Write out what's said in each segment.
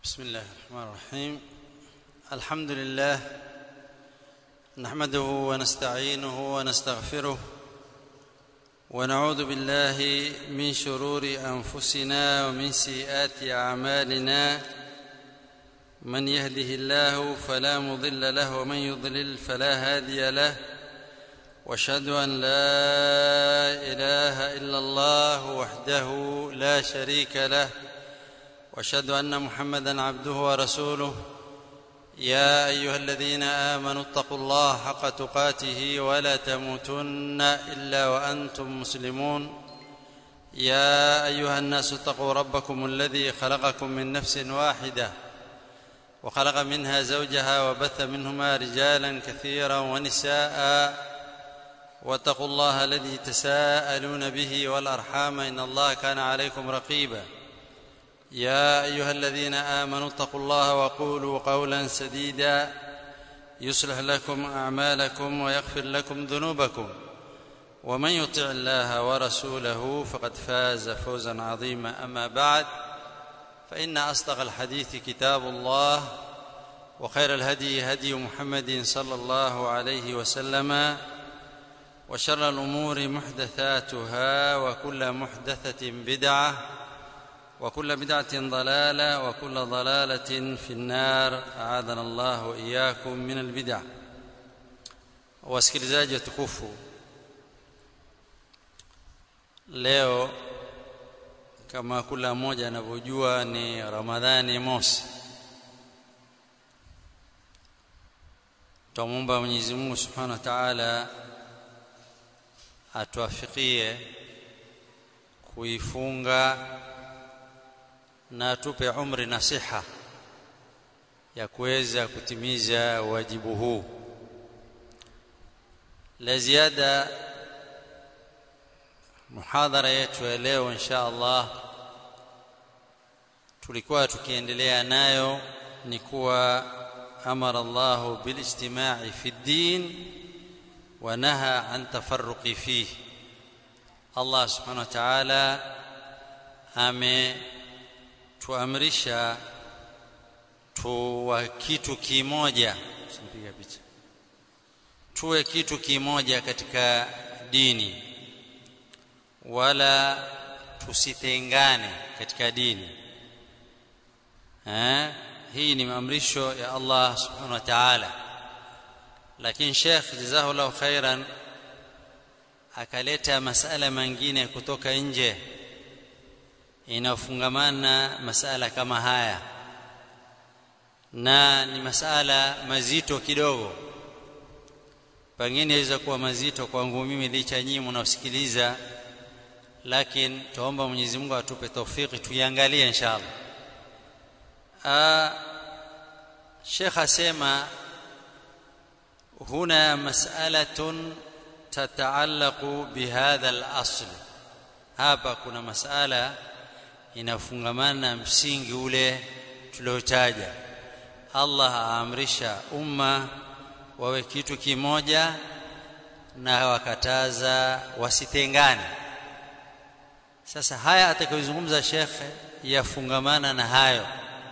بسم الله الرحمن الرحيم الحمد لله نحمده ونستعينه ونستغفره ونعوذ بالله من شرور انفسنا ومن سيئات اعمالنا من يهده الله فلا مضل له ومن يضلل فلا هادي له واشهد ان لا اله الا الله وحده لا شريك له واشهد ان محمدا عبده ورسوله يا ايها الذين امنوا اتقوا الله حق تقاته ولا تموتن الا وانتم مسلمون يا ايها الناس اتقوا ربكم الذي خلقكم من نفس واحده وخلق منها زوجها وبث منهما رجالا كثيرا ونساء واتقوا الله الذي تساءلون به والارحام ان الله كان عليكم رقيبا يا ايها الذين امنوا اتقوا الله وقولوا قولا سديدا يصلح لكم اعمالكم ويغفر لكم ذنوبكم ومن يطع الله ورسوله فقد فاز فوزا عظيما اما بعد فان اصدق الحديث كتاب الله وخير الهدي هدي محمد صلى الله عليه وسلم وشر الامور محدثاتها وكل محدثه بدعه وكل بدعه ضلاله وكل ضلاله في النار اعاذنا الله واياكم من البدع wasikilizaji watukufu leo kama kila mmoja anavyojua ni ramadhani mosi twamwomba mwenyezi mungu subhanahu wa taala atuafikie kuifunga na atupe umri na siha ya kuweza kutimiza wajibu huu la ziada muhadhara yetu ya leo insha Allah tulikuwa tukiendelea nayo ni kuwa amara Allah bilijtima'i fi ddin wa naha an tafarruqi fihi Allah subhanahu wa ta'ala ametuamrisha tuwa kitu kimoja simpiga picha tuwe kitu kimoja katika dini wala tusitengane katika dini eh hii ni maamrisho ya Allah subhanahu wa ta'ala lakini Sheikh jazahullahu khairan akaleta masala mengine kutoka nje inayofungamana masala kama haya na ni masala mazito kidogo pengine yaweza kuwa mazito kwangu mimi licha nyinyi mnaosikiliza lakini tuomba Mwenyezi Mungu atupe taufiki tuiangalie inshallah ah Sheikh asema huna mas'alatun tataallaqu bihadha al-asl hapa kuna masala inafungamana na msingi ule tuliotaja Allah aamrisha umma wawe kitu kimoja na wakataza wasitengane sasa haya atakayozungumza shekhe yafungamana na hayo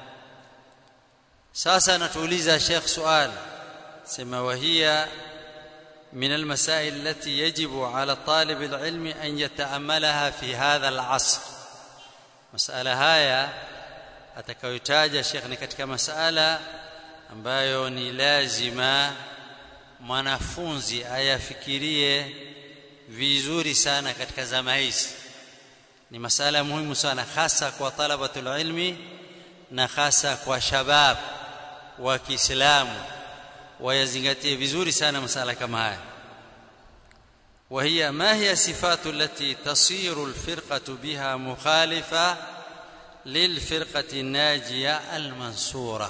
sasa anatuuliza shekh swali sema wahia من المسائل التي يجب على طالب العلم أن يتأملها في هذا العصر مسألة هايا atakayotaja Sheikh ni katika masala ambayo ni lazima mwanafunzi ayafikirie vizuri sana katika zama hizi ni masala muhimu sana hasa kwa talabatul ilmi na hasa kwa shabab wa Kiislamu wayazingatie vizuri sana masala kama haya وهي ما هي الصفات التي تصير الفرقة بها مخالفة للفرقة الناجية المنصورة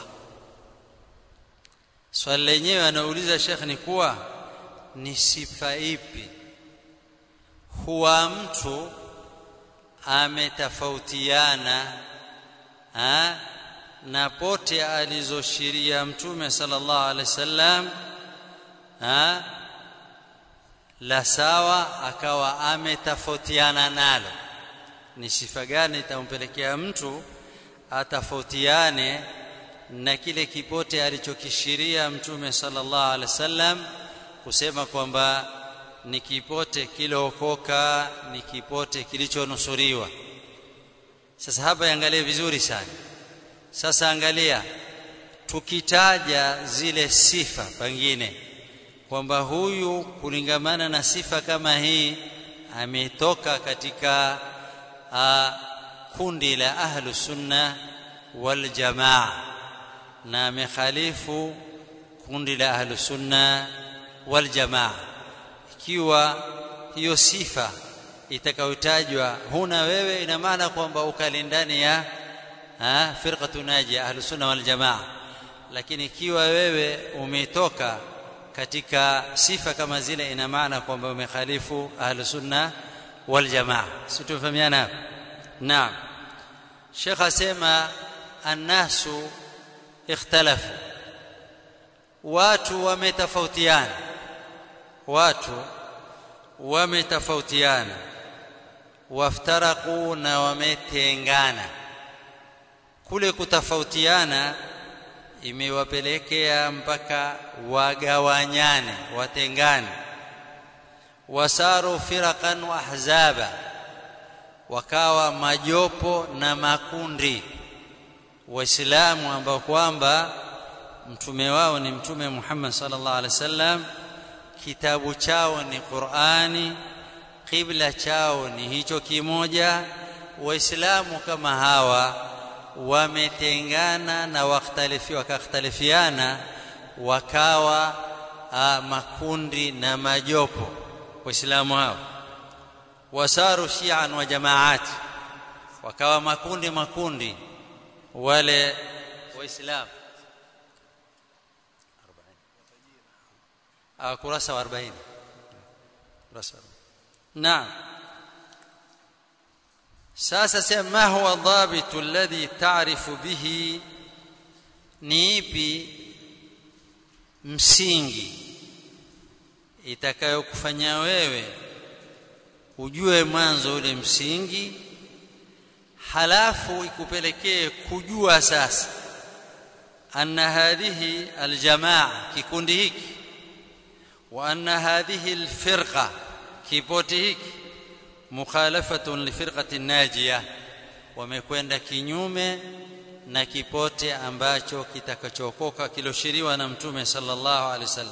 swali lenyewe anauliza shekh ni kuwa ni sifa ipi huwa mtu ametofautiana na pote alizoshiria mtume sallallahu alaihi wasallam la sawa akawa ametofautiana nalo ni sifa gani itampelekea mtu atafautiane na kile kipote alichokishiria mtume sallallahu alaihi wasallam kusema kwamba ni kipote kilookoka ni kipote kilichonusuriwa sasa hapa angalia vizuri sana sasa angalia tukitaja zile sifa pengine kwamba huyu kulingamana na sifa kama hii ametoka katika a, kundi la ahlu sunna wal jamaa na amekhalifu kundi la ahlu sunna wal jamaa ikiwa hiyo sifa itakayotajwa huna wewe ina maana kwamba ukali ndani ya firqatu najia ahlu sunna wal jamaa lakini ikiwa wewe umetoka katika sifa kama zile ina maana kwamba umekhalifu ahlu sunna wal jamaa situfahamiana hapo naam Sheikh asema annasu ikhtalafu watu wametofautiana watu wametofautiana waftaraku na wametengana kule kutofautiana imewapelekea mpaka wagawanyane watengane wasaru firaqan wa ahzaba wakawa majopo na makundi waislamu ambao kwamba mtume wao ni mtume Muhammad sallallahu alaihi wasallam kitabu chao ni Qur'ani kibla chao ni hicho kimoja waislamu kama hawa wametengana na wakhtalifiwa wakakhtalifiana wakawa a, makundi na majopo waislamu hao wasaru shi'an wa jamaati wakawa makundi makundi wale waislamu kurasa wa 40 kurasa naam sasa sema ma huwa dhabitu alladhi ta'rifu bihi ni ipi msingi itakayokufanya wewe ujue mwanzo ule msingi halafu ikupelekee kujua sasa anna hadhihi aljamaa kikundi hiki wa anna hadhihi alfirqa kipoti hiki mukhalafatun lifirqati najia wamekwenda kinyume na kipote ambacho kitakachokoka kiloshiriwa na mtume sallallahu alaihi wasallam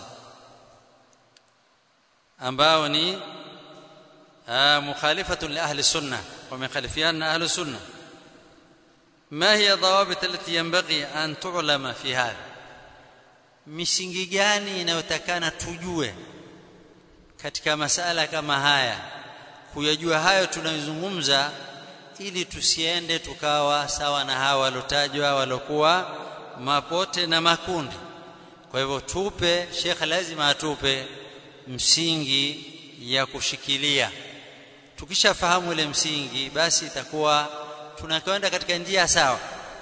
ambao ni mukhalifatun li ahli sunna wamekhalifiana ahli sunna ما هي ضوابط التي ينبغي أن تعلم في هذا misingi gani inayotakana tujue katika masala kama haya kuyajua hayo tunayozungumza ili tusiende tukawa sawa na hawa walotajwa walokuwa mapote na makundi kwa hivyo tupe Sheikh lazima atupe msingi ya kushikilia tukishafahamu ile msingi basi itakuwa tunakwenda katika njia sawa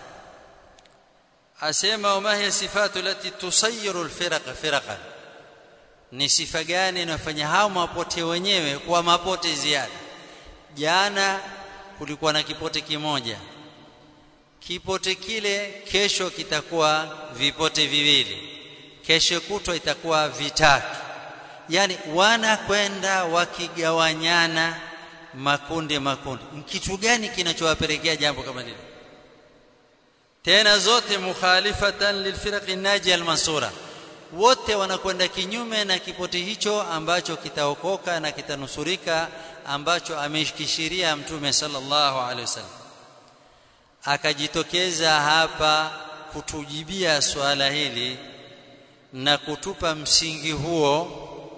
asema wama hiya sifatu lati tusayiru alfirqa firqan ni sifa gani inafanya hao mapote wenyewe kuwa mapote ziada jana kulikuwa na kipote kimoja kipote kile kesho kitakuwa vipote viwili kesho kutwa itakuwa vitatu yani wanakwenda wakigawanyana makundi makundi kitu gani kinachowapelekea jambo kama lile tena zote mukhalifatan lilfiraqi najia almansura wote wanakwenda kinyume na kipoti hicho ambacho kitaokoka na kitanusurika ambacho ameshikishiria mtume sallallahu alaihi wasallam akajitokeza hapa kutujibia swala hili na kutupa msingi huo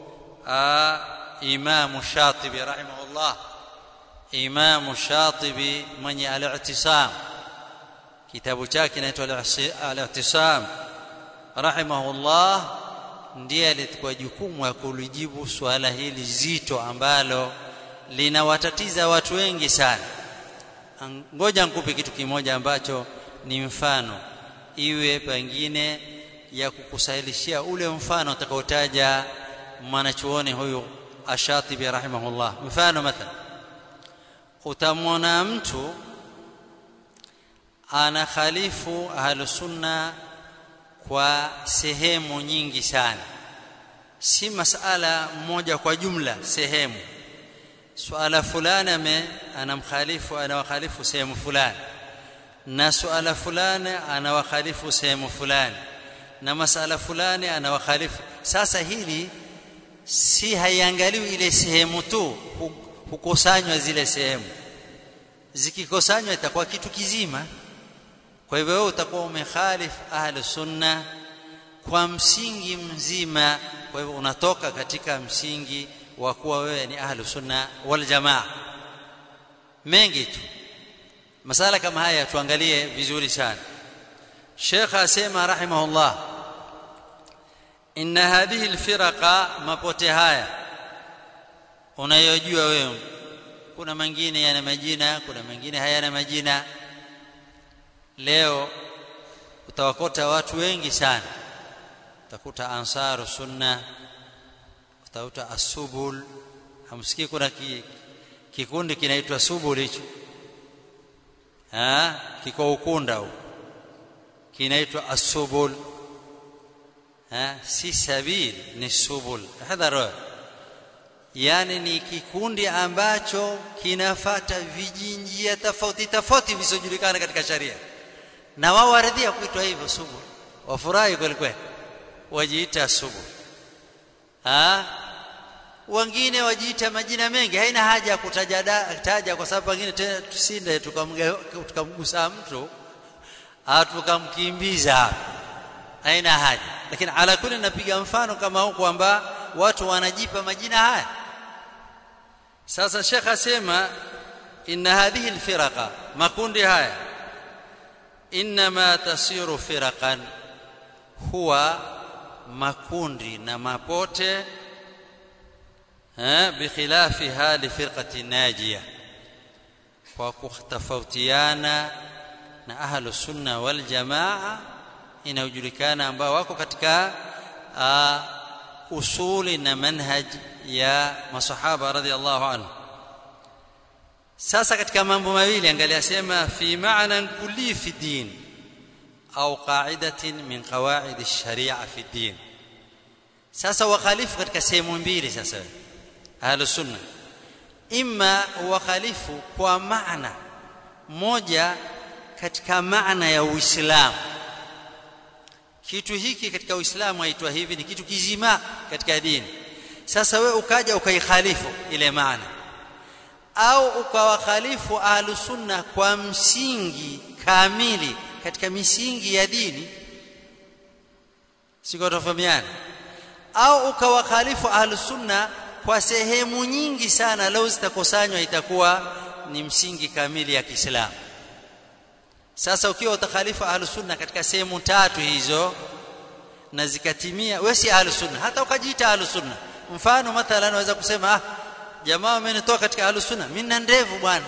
Imam Shatibi rahimahullah Imam Shatibi mwenye al-i'tisam kitabu chake kinaitwa al-i'tisam rahimahullah ndiye alikuwa jukumu ya kulijibu swala hili zito ambalo linawatatiza watu wengi sana ngoja nikupe kitu kimoja ambacho ni mfano iwe pengine ya kukusahilishia ule mfano utakaotaja mwanachuoni huyu ashatibi rahimahullah mfano mathalan utamwona mtu ana khalifu ahlusunna kwa sehemu nyingi sana si masala moja kwa jumla sehemu suala fulani ame anamkhalifu anawakhalifu sehemu fulani na suala fulani anawakhalifu sehemu fulani na masala fulani anawakhalifu sasa hili si haiangaliwi ile sehemu tu hukusanywa zile sehemu zikikusanywa itakuwa kitu kizima kwa hivyo wewe utakuwa umekhalif ahli sunna kwa msingi mzima kwa hivyo unatoka katika msingi wa kuwa wewe ni ahli sunna wal jamaa mengi tu masala kama haya tuangalie vizuri sana Sheikh asema rahimahullah inna hadhihi alfiraqa mapote haya unayojua wewe kuna mengine yana majina kuna mengine hayana majina leo utawakota watu wengi sana utakuta ansaru sunna utakuta asubul hamsikii kuna ki, kikundi kinaitwa subul hicho ah kiko ukunda huko kinaitwa asubul ah si sabil ni subul hadhara yani ni kikundi ambacho kinafata vijinjia tofauti tofauti visiojulikana katika sharia na wao waridhia kuitwa hivyo subu wafurahi kweli kweli wajiita subu ah wengine wajiita majina mengi haina haja ya kutaja taja kwa sababu wengine tena tusinde tukamgusa mtu au tukamkimbiza haina haja lakini ala kulli napiga mfano kama huko kwamba watu wanajipa majina haya sasa shekha asema inna hadhihi alfiraqa makundi haya inma tasiru firaqan huwa makundi na mapote eh bikhilafi hali firqati najia kwa kutofautiana na ahlu sunna wal jamaa inayojulikana ambao wako katika uh, usuli na manhaj ya masahaba radhiallahu anhu sasa katika mambo mawili angalia sema fi maana kulli fi din au qa'idatin min qawaid ash-sharia fi din sasa wakhalifu katika sehemu mbili sasa ahlus sunna imma wakhalifu kwa maana moja katika maana ya uislamu kitu hiki katika uislamu haitwa hivi ni kitu kizima katika dini sasa we ukaja ukaikhalifu ile maana au ukawakhalifu ahlusunna kwa msingi kamili katika misingi ya dini siko tofahamiana au ukawakhalifu ahlusunna kwa sehemu nyingi sana leo zitakusanywa itakuwa ni msingi kamili ya Kiislamu sasa ukiwa utakhalifu ahlusunna katika sehemu tatu hizo na zikatimia wewe si ahlusunna hata ukajiita ahlusunna mfano mathalan naweza kusema ah jamaa wamenitoa katika ahlusunna mimi na ndevu bwana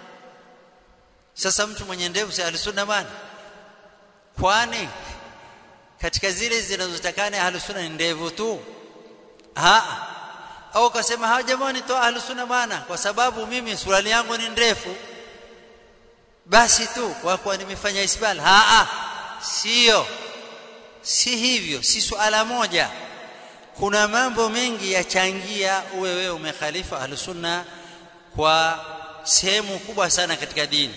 sasa mtu mwenye ndevu si ahlusunna bwana kwani katika zile zinazotakana ahlusunna ni ndevu tu ha au kasema hawa jamaa wanitoa ahlusunna bwana kwa sababu mimi suruali yangu ni ndefu basi tu kwa kuwa nimefanya isbal ha a sio si hivyo si suala moja kuna mambo mengi yachangia uwe wewe umekhalifa ahlusunna kwa sehemu kubwa sana katika dini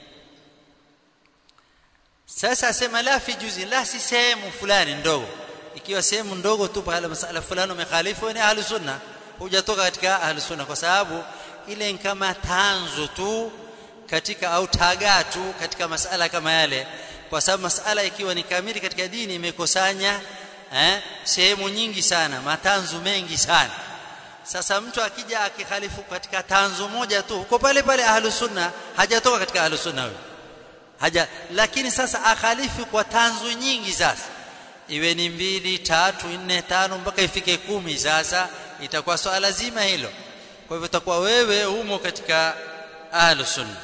sasa asema la fi juzi la si sehemu fulani ndogo ikiwa sehemu ndogo tu pale masala fulani umekhalifu ni ahlusunna hujatoka katika ahlusunna kwa sababu ile ni kama tanzu tu katika au tagaa tu katika masala kama yale kwa sababu masala ikiwa ni kamili katika dini imekusanya eh, sehemu nyingi sana matanzu mengi sana sasa mtu akija akikhalifu katika tanzu moja tu uko pale pale ahlus sunna hajatoka katika ahlus sunna huyo haja lakini sasa akhalifu kwa tanzu nyingi sasa iwe ni mbili tatu nne tano mpaka ifike kumi sasa itakuwa swala zima hilo kwa hivyo itakuwa wewe humo katika ahlus sunna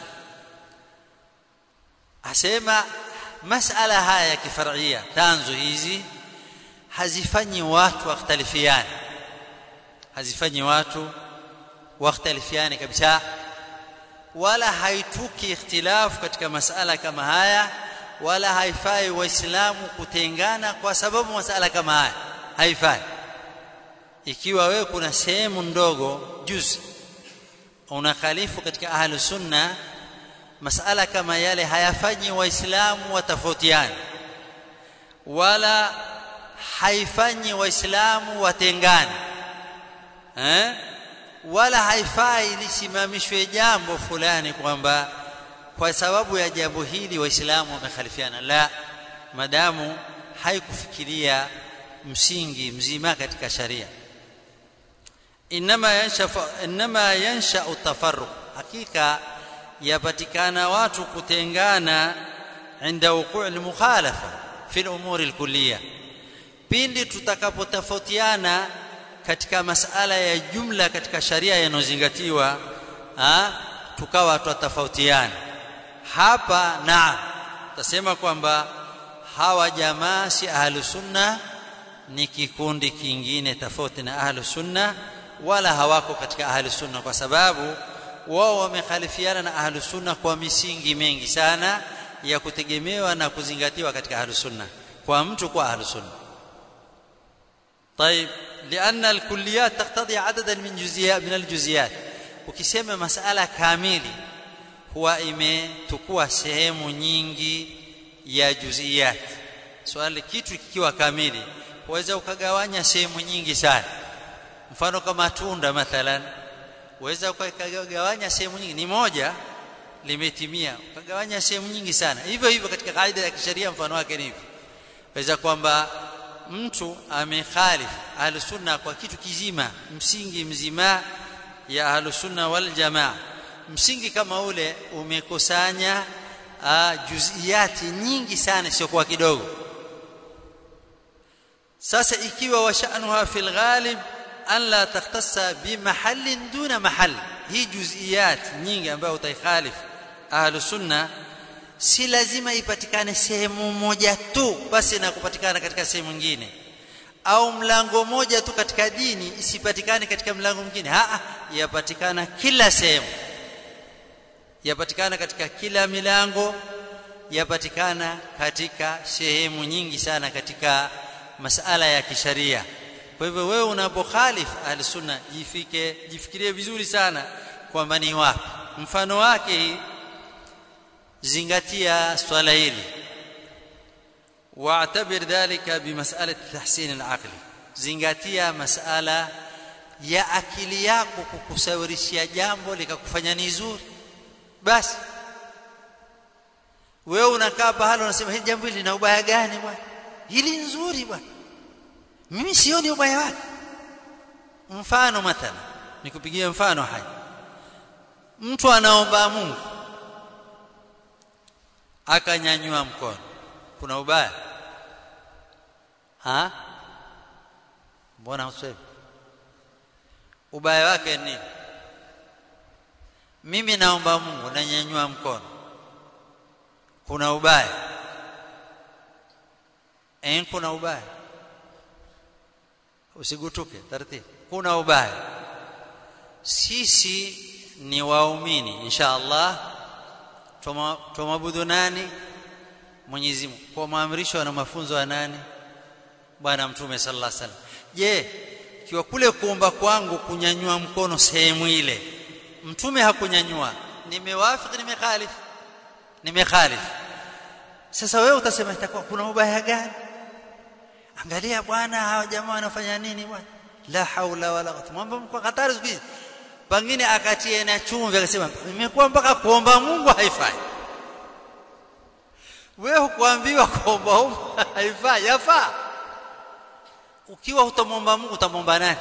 asema masala haya ya kifaria tanzu hizi hazifanyi watu wakhtalifiane hazifanyi watu wakhtalifiane kabisa wala haituki ikhtilafu katika masala kama haya wala haifai waislamu kutengana kwa sababu masala kama haya haifai ikiwa wewe kuna sehemu ndogo juzi unakhalifu katika ahlu sunna masala kama yale hayafanyi waislamu watofautiane wala haifanyi waislamu watengane eh wala haifai lisimamishwe jambo fulani kwamba kwa sababu ya jambo hili waislamu wamekhalifiana la madamu haikufikiria msingi mzima katika sharia inma yansha inma yansha utafarruq hakika yapatikana watu kutengana inda wuqu' al-mukhalafa fi al-umur al-kulliyah pindi tutakapotofautiana katika masala ya jumla katika sharia yanozingatiwa tukawa tutatofautiana hapa na tasema kwamba hawa jamaa si ahlus sunna ni kikundi kingine tofauti na ahlus sunna wala hawako katika ahlus sunna kwa sababu wao wamekhalifiana na ahlus sunna kwa misingi mengi sana ya kutegemewa na kuzingatiwa katika ahlus sunna kwa mtu kwa ahlus sunna طيب لان الكليات تقتضي عددا من جزئيات من الجزئيات ukisema masala kamili huwa imetukua sehemu nyingi ya juziyat swali kitu kikiwa kamili waweza ukagawanya sehemu nyingi sana mfano kama tunda mathalan waweza ukagawanya sehemu nyingi ni moja limetimia ukagawanya sehemu nyingi sana hivyo hivyo katika kaida ya kisheria mfano wake ni hivi waweza kwamba mtu amekhalif ahlusunna kwa kitu kizima msingi mzima ya ahlusunna wal jamaa msingi kama ule umekusanya juziyati nyingi sana sio kwa kidogo sasa ikiwa washanuha fil ghalib an la takhtassa bi mahallin duna mahall hii juziyat nyingi ambayo utaikhalif ahlusunna si lazima ipatikane sehemu moja tu basi na kupatikana katika sehemu nyingine au mlango moja tu katika dini isipatikane katika mlango mwingine a yapatikana kila sehemu yapatikana katika kila milango yapatikana katika sehemu nyingi sana katika masala ya kisharia kwa hivyo wewe unapokhalif ahlusunna jifike jifikirie vizuri sana kwamba ni wapi mfano wake zingatia swala hili واعتبر ذلك بمساله تحسين العقل zingatia masala ya akili yako kukusawirishia jambo likakufanya ni zuri basi wewe unakaa pahala unasema hili jambo hili lina ubaya gani bwana hili nzuri bwana mimi sioni ubaya wake mfano mathala nikupigie mfano hai mtu anaomba Mungu akanyanyua mkono kuna ubaya ha mbona useme ubaya wake ni mimi naomba Mungu nanyanyua mkono kuna ubaya eh kuna ubaya usigutuke taratibu kuna ubaya sisi ni waumini insha Allah tumwabudu nani Mwenyezi Mungu kwa maamrisho na mafunzo ya nani bwana mtume sallallahu alaihi wasallam je kiwa kule kuomba kwangu kunyanyua mkono sehemu ile mtume hakunyanyua nimewafiki nimekhalif nimekhalif sasa wewe utasema itakuwa kuna ubaya gani angalia bwana hawa jamaa wanafanya nini bwana la haula wala quwwata mambo kwa hatari siku hizi pengine akatie na chumvi akasema imekuwa mpaka kuomba Mungu haifai wewe kuambiwa kuomba Mungu haifai yafaa ukiwa utamwomba Mungu utamwomba nani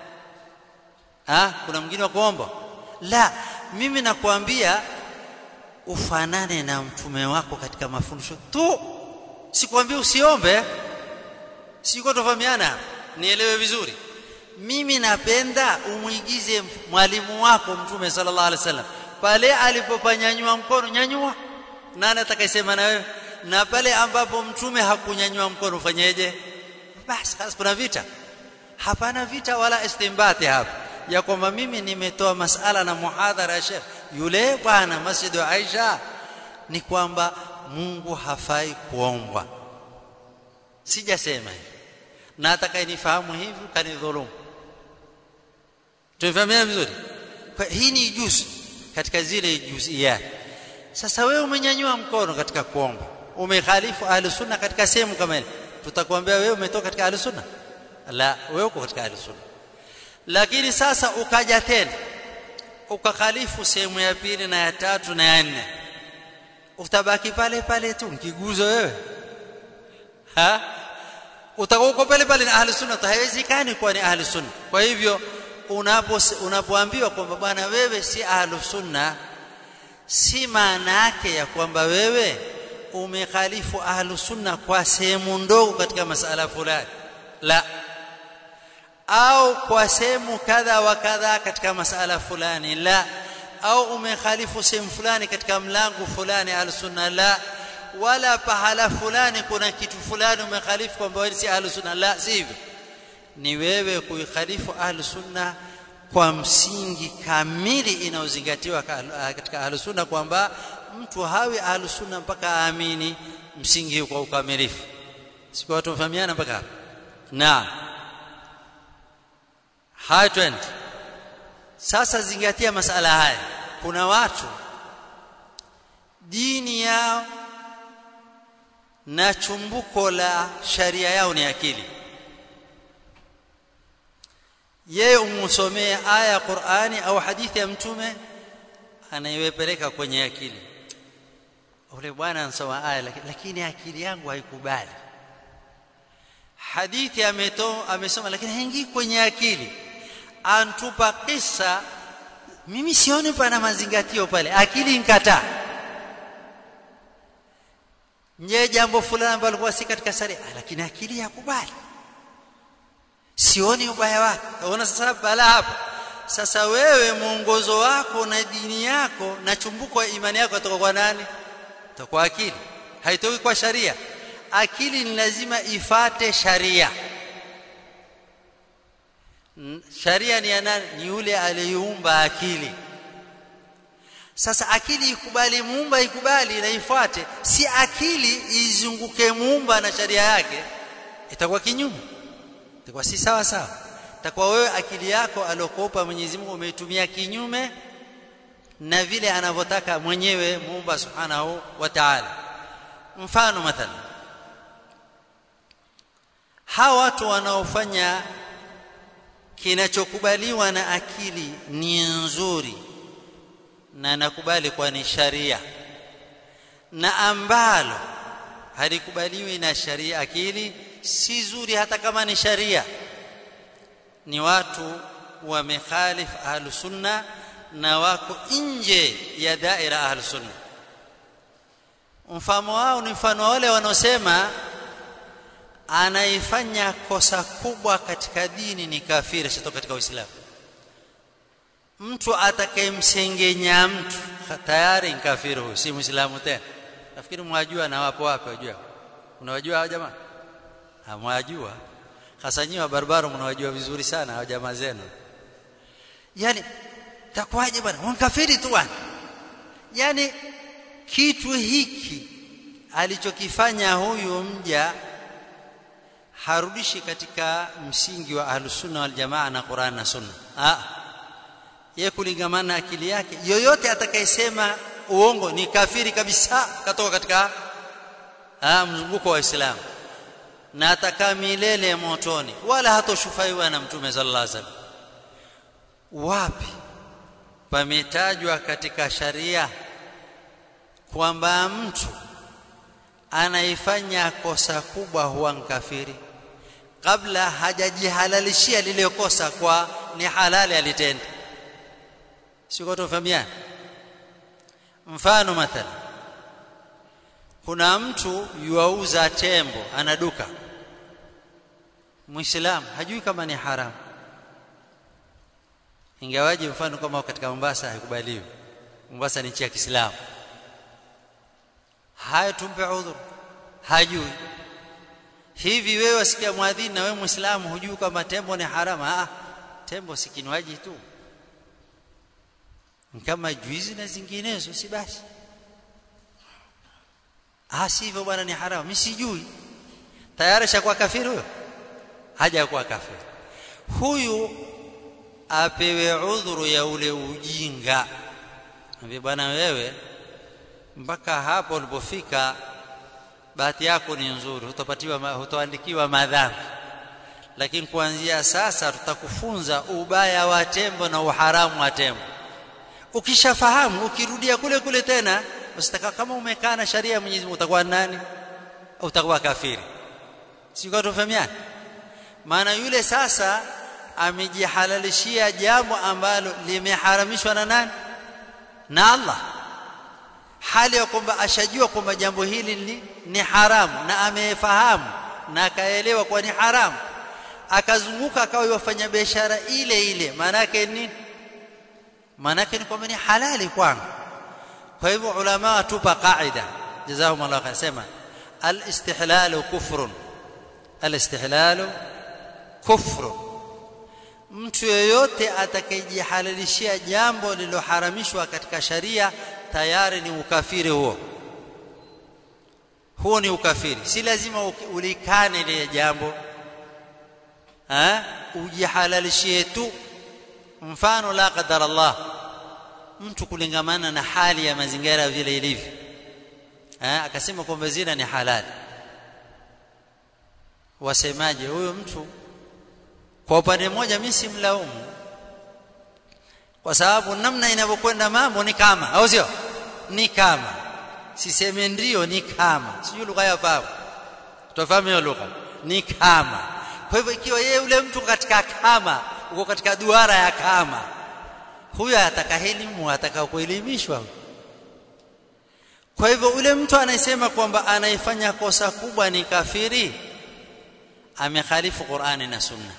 ah kuna mwingine wa kuomba la mimi nakwambia ufanane na mtume wako katika mafundisho tu sikwambia usiombe siko tofahamiana nielewe vizuri mimi napenda umuigize mwalimu wako mtume sallallahu alaihi wasallam pale alipopanyanyua mkono nyanyua nani atakayesema na wewe na pale ambapo mtume hakunyanyua mkono ufanyeje basi basi kuna vita hapana vita wala istimbati hapa ya kwamba mimi nimetoa masala na muhadhara ya Sheikh yule bwana masjid wa Aisha ni kwamba Mungu hafai kuombwa sijasema hivi na atakayenifahamu hivi kanidhulumu tumefahamia vizuri kwa hii ni juzi katika zile juziyat sasa wewe umenyanyua mkono katika kuomba umekhalifu ahli sunna katika sehemu kama ile tutakwambia wewe umetoka katika ahli sunna la wewe uko katika ahli sunna lakini sasa ukaja tena ukakhalifu sehemu ya pili na ya tatu na ya nne utabaki pale pale tu mkiguzo wewe ha utakuwa pale pale na ahli sunna haiwezekani kuwa ni ahli sunna kwa hivyo unapo unapoambiwa kwamba bwana wewe si ahli sunna si maana yake ya kwamba wewe umekhalifu ahlu sunna kwa sehemu ndogo katika masala fulani la au kwa sehemu kadha wa kadha katika masala fulani la au umekhalifu sehemu fulani katika mlango fulani ahlu sunna la wala pahala fulani kuna kitu fulani umekhalifu kwamba wewe si ahlu sunna la sivyo ni wewe kuikhalifu ahlu sunna kwa msingi kamili inaozingatiwa katika ahlu sunna kwamba mtu hawi ahlu sunna mpaka aamini msingi kwa ukamilifu siku watu mfahamiana mpaka hapo na haya twende sasa zingatia masala haya kuna watu dini yao na chumbuko la sharia yao ni akili yeye umsomee aya ya Qur'ani au hadithi ya mtume anaiwepeleka kwenye akili ule bwana anasoma aya lakini, lakini akili yangu haikubali hadithi ameto amesoma lakini haingii kwenye akili antupa kisa mimi sioni pana mazingatio pale akili inkataa nye jambo fulani ambalo likuwa si katika sharia lakini akili yakubali sioni ubaya wake unaona sasa bala hapo sasa wewe mwongozo wako na dini yako na chumbuko ya imani yako kutoka kwa nani kwa akili haitoki kwa sharia akili ni lazima ifate sharia sharia ni ya nani ni yule aliyeumba akili sasa akili ikubali muumba ikubali na ifuate si akili izunguke muumba na sharia yake itakuwa kinyume itakuwa si sawa sawa itakuwa wewe akili yako aliyokupa Mwenyezi Mungu umeitumia kinyume na vile anavyotaka mwenyewe muumba subhanahu wa ta'ala mfano mathalan hawa watu wanaofanya kinachokubaliwa na akili ni nzuri na nakubali kwa ni sharia na ambalo halikubaliwi na sharia akili si zuri hata kama ni sharia ni watu wamekhalif ahlus sunna na wako nje ya daira ahlus sunna mfano wao ni mfano wale wanaosema anaifanya kosa kubwa katika dini ni kafiri sio katika uislamu mtu atakayemsengenya mtu tayari ni kafiri huyo si muislamu tena nafikiri mwajua na wapo wapi wajua unawajua hao jamaa hamwajua hasa nyinyi wa barbaro mnawajua vizuri sana hao jamaa zenu yani takwaje bwana unkafiri tu bwana yani kitu hiki alichokifanya huyu mja harudishi katika msingi wa ahlusunna wal jamaa na Qur'an na sunna ah yeye kulingamana akili yake yoyote atakayesema uongo ni kafiri kabisa katoka katika ah mzunguko wa Uislamu na atakaa milele motoni wala hatoshufaiwa na mtume sallallahu alaihi wasallam wapi pametajwa katika sharia kwamba mtu anaifanya kosa kubwa huwa mkafiri kabla hajajihalalishia lile kosa kwa ni halali alitenda siko tofahamiana mfano mathalan kuna mtu yuauza tembo ana duka muislamu hajui kama ni haramu ingawaje mfano kama katika Mombasa haikubaliwi Mombasa ni nchi ya Kiislamu haya tumpe udhur hajui hivi wewe wasikia mwadhini na wewe muislamu hujui kama tembo ni haramu ah tembo si kinywaji tu kama juizi na zinginezo si basi ah sivyo bwana ni haramu mimi sijui tayari shakuwa kafiri huyo hajakuwa kafiri huyu apewe udhuru ya ule ujinga ambie bwana wewe mpaka hapo ulipofika bahati yako ni nzuri hutapatiwa hutoandikiwa madhambi lakini kuanzia sasa tutakufunza ubaya wa tembo na uharamu wa tembo ukishafahamu ukirudia kule kule tena usitaka kama umekaa na sharia ya Mwenyezi Mungu utakuwa nani utakuwa kafiri sio tufahamiana maana yule sasa amejihalalishia jambo ambalo limeharamishwa na nani na Allah hali ya kwamba ashajua kwamba jambo hili ni, ni haramu na amefahamu na akaelewa kuwa ni haramu akazunguka akawa yafanya biashara ile ile maana yake ni maana yake ni kwamba ni halali kwangu kwa hivyo ulama watupa qaida jazahum Allah khair sema al-istihlalu kufrun al-istihlalu kufrun mtu yeyote atakayejihalalishia jambo lililoharamishwa katika sharia tayari ni ukafiri huo huo ni ukafiri si lazima ulikane ile jambo ha ujihalalishie tu mfano la qadar Allah mtu kulingamana na hali ya mazingira vile ilivyo ha akasema kwamba zina ni halali wasemaje huyo mtu kwa upande mmoja mimi simlaumu kwa sababu namna inavyokwenda mambo ni kama au sio ni kama siseme ndio ni kama sijui lugha ya fahamu tufahamu hiyo lugha ni kama kwa hivyo ikiwa yeye yule mtu katika kama uko katika duara ya kama huyo ataka elimu ataka kuelimishwa kwa hivyo ule mtu anayesema kwamba anaifanya kosa kubwa ni kafiri amekhalifu Qur'ani na Sunna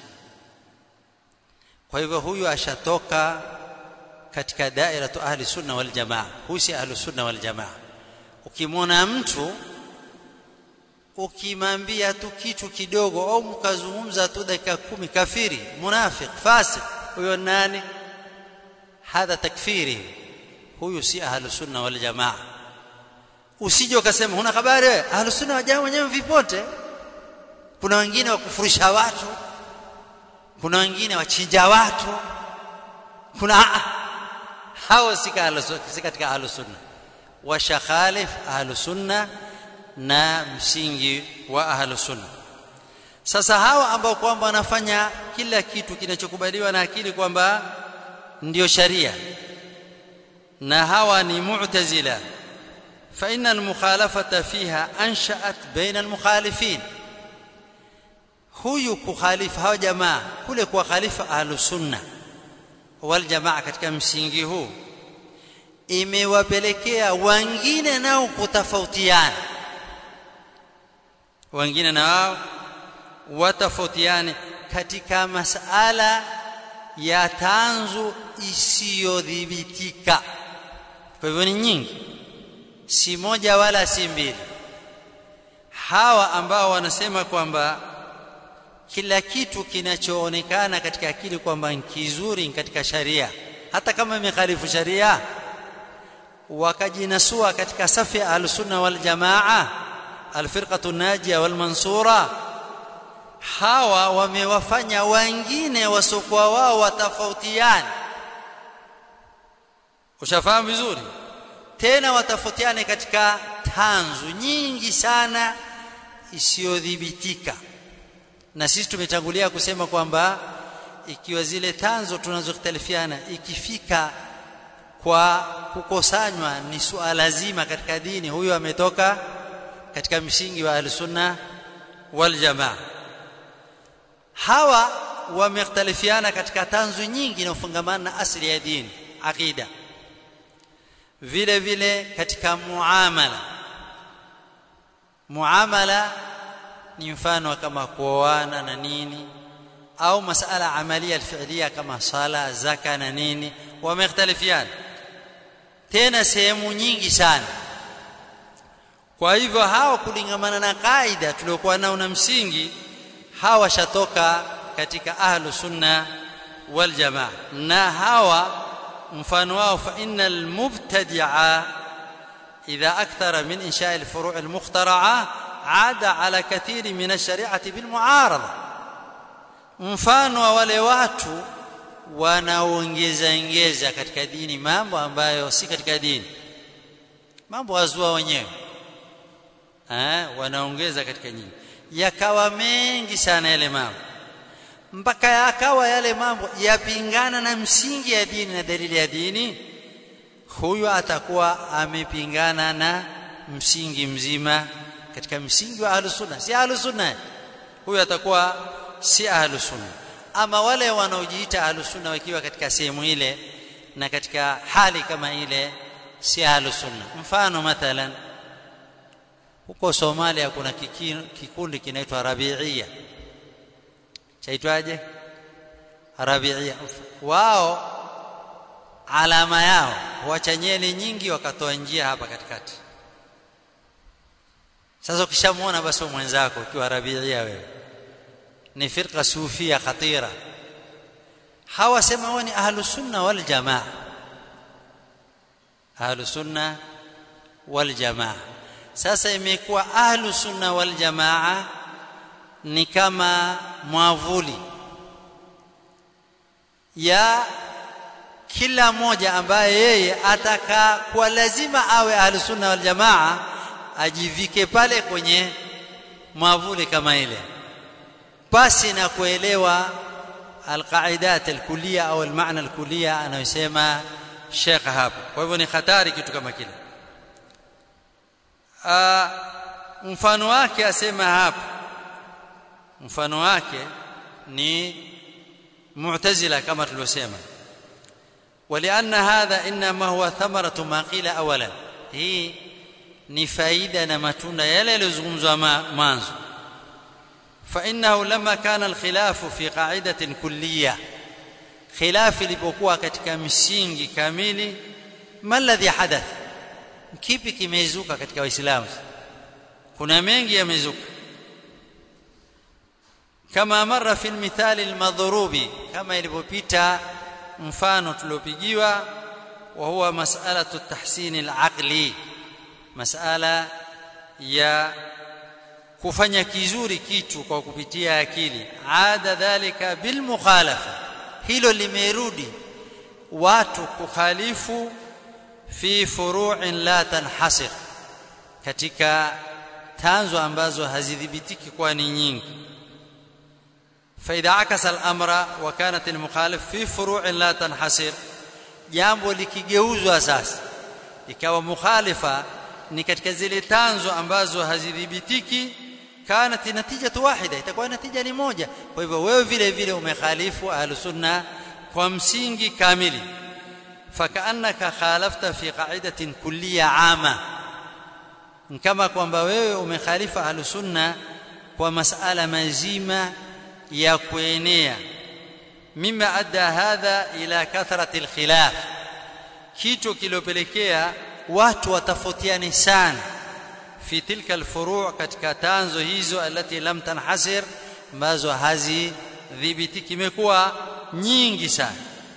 kwa hivyo huyu ashatoka katika daira tu ahli sunna wal jamaa huyu si ahli sunna wal jamaa ukimwona mtu ukimwambia tu kitu kidogo au mkazungumza tu dakika kumi kafiri munafiq fasik huyo nani hadha takfiri huyu si ahli sunna wal jamaa usije ukasema huna habari wewe ahli sunna wa jamaa wenyewe vipote kuna wengine wakufurisha watu kuna wengine wachinja watu kuna hao si katika ahlu sunna washakhalif ahlu sunna na msingi wa ahlu sunna sasa hawa ambao kwamba wanafanya kila kitu kinachokubaliwa na akili kwamba ndio sharia na hawa ni mu'tazila fa inna al-mukhalafata fiha ansha'at baina al-mukhalifin huyu kukhalifu hawa jamaa kule kwa khalifa ahlus sunna wal jamaa katika msingi huu imewapelekea wengine nao kutofautiana wengine nao watofautiane katika masala ya tanzu isiyodhibitika kwa hivyo ni nyingi si moja wala si mbili hawa ambao wanasema kwamba kila kitu kinachoonekana katika akili kwamba ni kizuri katika sharia hata kama imekhalifu sharia wakajinasua katika safi ya al-sunna wal jamaa al-firqatu najia wal mansura hawa wamewafanya wengine wasokuwa wao watafautiane ushafahamu vizuri tena watafautiane katika tanzu nyingi sana isiyodhibitika na sisi tumetangulia kusema kwamba ikiwa zile tanzo tunazokhtalifiana ikifika kwa kukosanywa ni suala zima katika dini huyo ametoka katika msingi wa al-sunna wal jamaa hawa wamekhtalifiana katika tanzu nyingi na ufungamana na asili ya dini aqida vile vile katika muamala muamala ni mfano kama kuoana na nini au masala amalia alfi'liya kama sala zaka na nini wamekhtalifiana tena sehemu nyingi sana kwa hivyo hawa kulingamana na kaida tuliokuwa nao na msingi hawa shatoka katika ahlu sunna wal jamaa na hawa mfano wao fa innal mubtadi'a idha akthara min insha'i al-furu' al-mukhtara'a 'ada 'ala kathiri min ash-shari'ati bil mu'arada mfano wa wale watu wanaongeza ongeza katika dini mambo ambayo si katika dini mambo wazua wenyewe eh wanaongeza katika nyingi yakawa mengi sana yale mambo mpaka yakawa yale mambo yapingana na msingi ya dini na dalili ya dini huyu atakuwa amepingana na msingi mzima katika msingi wa ahlus sunna si ahlus sunna huyu atakuwa si ahlus sunna ama wale wanaojiita ahlus sunna wakiwa katika sehemu ile na katika hali kama ile si ahlus sunna mfano mathalan huko Somalia kuna kikundi kinaitwa Rabiia chaitwaje Rabiia wao alama yao huacha nyeli nyingi wakatoa njia hapa katikati sasa ukishamuona basi mwenzako ukiwa Rabiia wewe ni firqa sufia khatira hawa sema wao ni ahlus sunna wal jamaa ahlus sunna wal jamaa sasa imekuwa ahlus sunna wal jamaa ni kama mwavuli ya kila mmoja ambaye yeye ataka kwa lazima awe ahlus sunna wal jamaa ajivike pale kwenye mwavuli kama ile basi na kuelewa alqaidat alkuliya au almaana alkuliya anayosema Sheikh hapo kwa hivyo ni hatari kitu kama kile mfano wake asema hapo mfano wake ni mu'tazila kama tulivyosema ولأن هذا إنما هو ثمرة ما قيل أولا هي ni faida na matunda yale yaliyozungumzwa mwanzo فإنه لما كان الخلاف في قاعدة كلية خلاف ilipokuwa katika msingi kamili ما الذي حدث kipi kimezuka katika waislamu kuna mengi yamezuka kama mara fi almithali almadhrubi kama ilipopita mfano tuliopigiwa wa huwa mas'alatu tahsin alaqli mas'ala ya kufanya kizuri kitu kwa kupitia akili ada dhalika bil mukhalafa hilo limerudi watu kukhalifu fi furu'in la tanhasir katika tanzo ambazo hazidhibitiki kwa ni nyingi فاذا عكس الامر وكانت المخالف في فروع لا تنحصر jambo likigeuzwa sasa ikawa mukhalifa ni katika zile tanzo ambazo hazidhibitiki kanat natija wahida itakuwa natija ni moja kwa hivyo wewe vile vile umekhalifu ahlusunna kwa msingi kamili fakaannaka khalafta fi qa'idatin kulliya ama kama kwamba wewe umekhalifa ahlusunna kwa masala mazima ya kuenea mima adda hadha ila kathrati alkhilaf kitu kilopelekea watu watafotiane sana fi tilka alfuru' katika tanzo hizo alati lam tanhasir ambazo hazidhibitiki imekuwa nyingi sana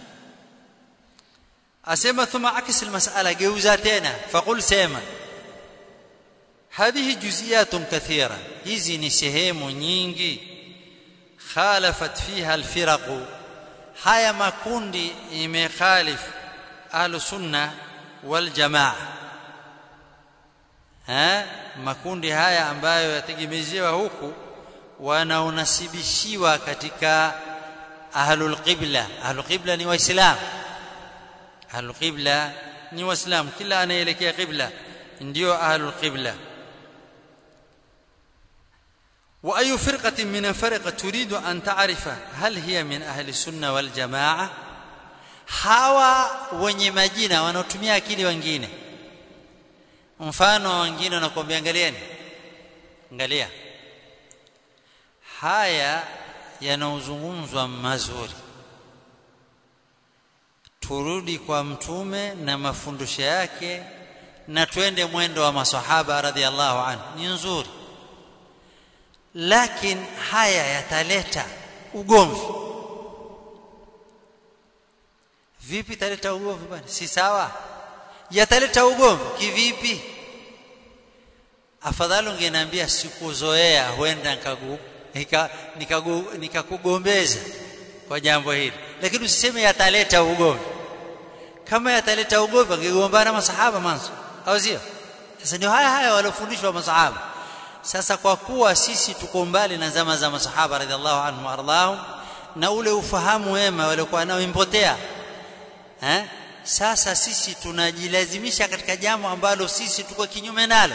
asema thumma akis almas'ala geuza tena faqul sema hadhihi juz'iyatun kathira hizi ni sehemu nyingi khalafat fiha alfiraq haya makundi imekhalif ahlus sunna wal jamaa ha makundi haya ambayo yategemezewa huku wanaonasibishiwa katika ahlul qibla ahlul qibla ni waislamu ahlul qibla ni waislamu kila anaelekea qibla ndio ahlul qibla واي فرقه من الفرق تريد ان تعرف هل هي من اهل السنه والجماعه hawa wenye majina wanaotumia akili wengine mfano wengine wanakuambia angalieni angalia haya yanaozungumzwa mazuri turudi kwa mtume na mafundisho yake na twende mwendo wa maswahaba radhiallahu anhu ni nzuri lakini haya yataleta ugomvi vipi taleta ugomvi bwana si sawa yataleta ugomvi kivipi afadhali ungeniambia sikuzoea huenda nikagu nikakugombeza nika kwa jambo hili lakini usiseme yataleta ugomvi kama yataleta ugomvi wangegombana masahaba mwanzo au sio sasa ndio haya haya waliofundishwa masahaba sasa kwa kuwa sisi tuko mbali na zama za masahaba radhiallahu anhum waardahum na ule ufahamu wema waliokuwa nao impotea eh sasa sisi tunajilazimisha katika jambo ambalo sisi tuko kinyume nalo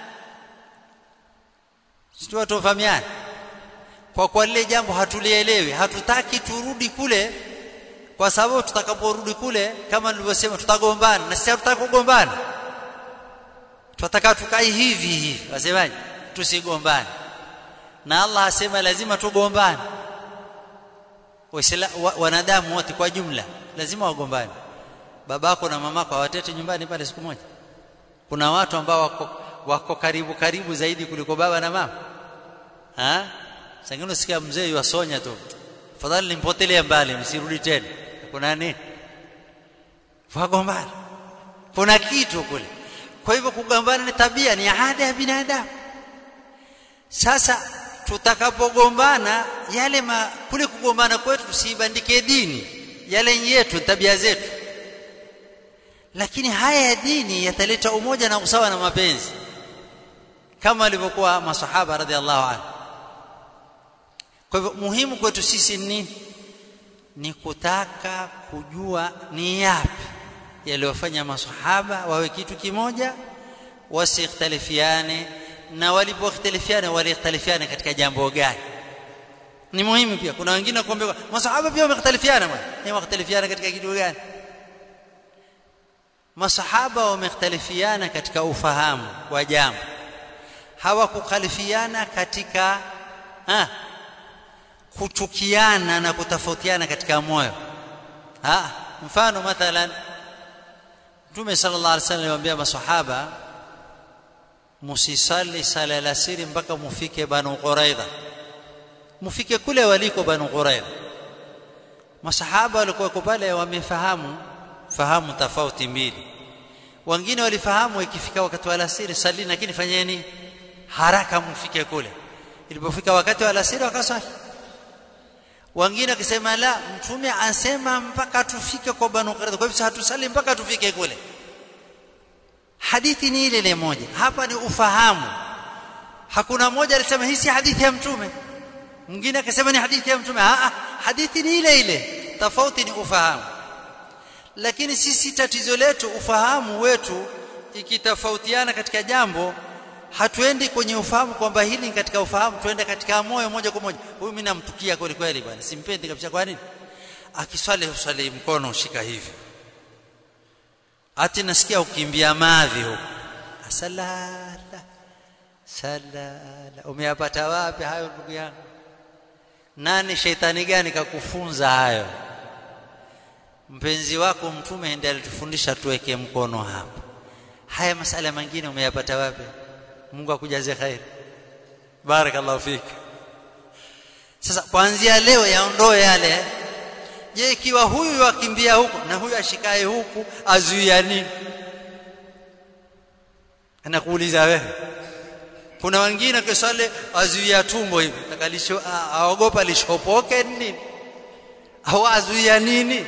sio tofahamiana kwa kwa lile jambo hatulielewi hatutaki turudi kule kwa sababu tutakaporudi kule kama nilivyosema tutagombana na sisi hatutaki kugombana tunataka tukae hivi hivi wasemaje tusigombane na Allah asema lazima tugombane wanadamu wote kwa jumla lazima wagombane babako na mamako hawatete nyumbani pale siku moja kuna watu ambao wako, wako karibu karibu zaidi kuliko baba na mama ha sangine usikia mzee yuasonya tu fadhali nimpotelee mbali msirudi tena kuna nini wagombana kuna kitu kule kwa hivyo kugombana ni tabia ni ada ya binadamu sasa tutakapogombana yale ma, kule kugombana kwetu tusibandike dini yale yetu tabia zetu lakini haya ya dini yataleta umoja na usawa na mapenzi kama walivyokuwa masahaba radhiallahu anhu kwa hivyo muhimu kwetu sisi ni ni kutaka kujua ni yapi yaliyofanya masahaba wawe kitu kimoja wasikhtalifiane na walipokhtalifiana walikhtalifiana katika jambo gani ni muhimu pia kuna wengine kuambia masahaba pia wamekhtalifiana bwana ni wamekhtalifiana katika kitu gani masahaba wamekhtalifiana katika ufahamu wa jambo hawakukhalifiana katika ha, kuchukiana na kutofautiana katika moyo ha mfano mathalan Mtume sallallahu alaihi wasallam aliwaambia masahaba musisali sala la siri mpaka mufike Banu Quraidha mufike kule waliko Banu Quraidha masahaba walikuwa pale wamefahamu fahamu tofauti mbili wengine walifahamu ikifika wakati wa alasiri salini lakini fanyeni haraka mufike kule ilipofika wakati wa alasiri wakasali wengine wakisema la mtume asema mpaka tufike kwa banu qurayza kwa hivyo hatusali mpaka tufike kule hadithi ni ile ile moja hapa ni ufahamu hakuna mmoja alisema hii si hadithi ya mtume mwingine akasema ni hadithi ya mtume a hadithi ni ile ile tofauti ni ufahamu lakini sisi tatizo letu ufahamu wetu ikitofautiana katika jambo hatuendi kwenye ufahamu kwamba hili katika ufahamu tuende katika moyo moja kwa moja huyu mimi namtukia kweli kweli bwana simpendi kabisa kwa nini akiswali uswali mkono ushika hivi ati nasikia ukimbia madhi huko salala salala umeyapata wapi hayo ndugu yangu nani sheitani gani kakufunza hayo mpenzi wako mtume ndiye alitufundisha tuweke mkono hapa haya masala mengine umeyapata wapi Mungu akujaze khair barakallahu fik sasa kuanzia leo yaondoe yale je ikiwa huyu akimbia huku na huyu ashikae huku azuia nini anakuuliza wewe kuna wengine kisale azuia tumbo hivi takalisho aogopa lishopoke nini au azuia nini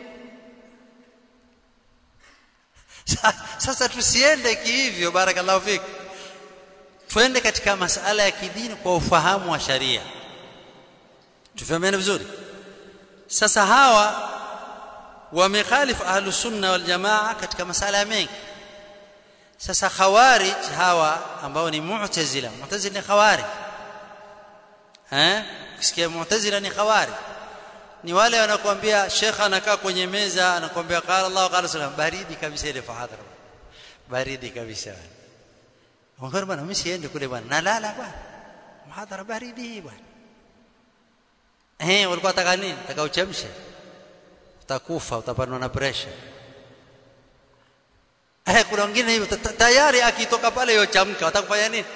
sasa tusiende kihivyo barakallahu fik twende katika masala ya kidini kwa ufahamu wa sharia tufahamiane vizuri sasa hawa wamekhalifu ahlus sunna wal jamaa katika masala mengi sasa khawarij hawa ambao ni mu'tazila mu'tazila ni khawarij eh ukisikia mu'tazila ni khawarij ni wale wanakuambia shekha anakaa kwenye meza anakuambia qala Allah qala sallam baridi kabisa ile fahadhara baridi kabisa Wangapi bwana mimi siende kule bwana nalala bwana muhadhara baridi bwana eh walikuwa wataka nini taka uchemshe utakufa utapanwa na pressure eh kuna wengine hivyo tayari akitoka pale yochamka watakufanya nini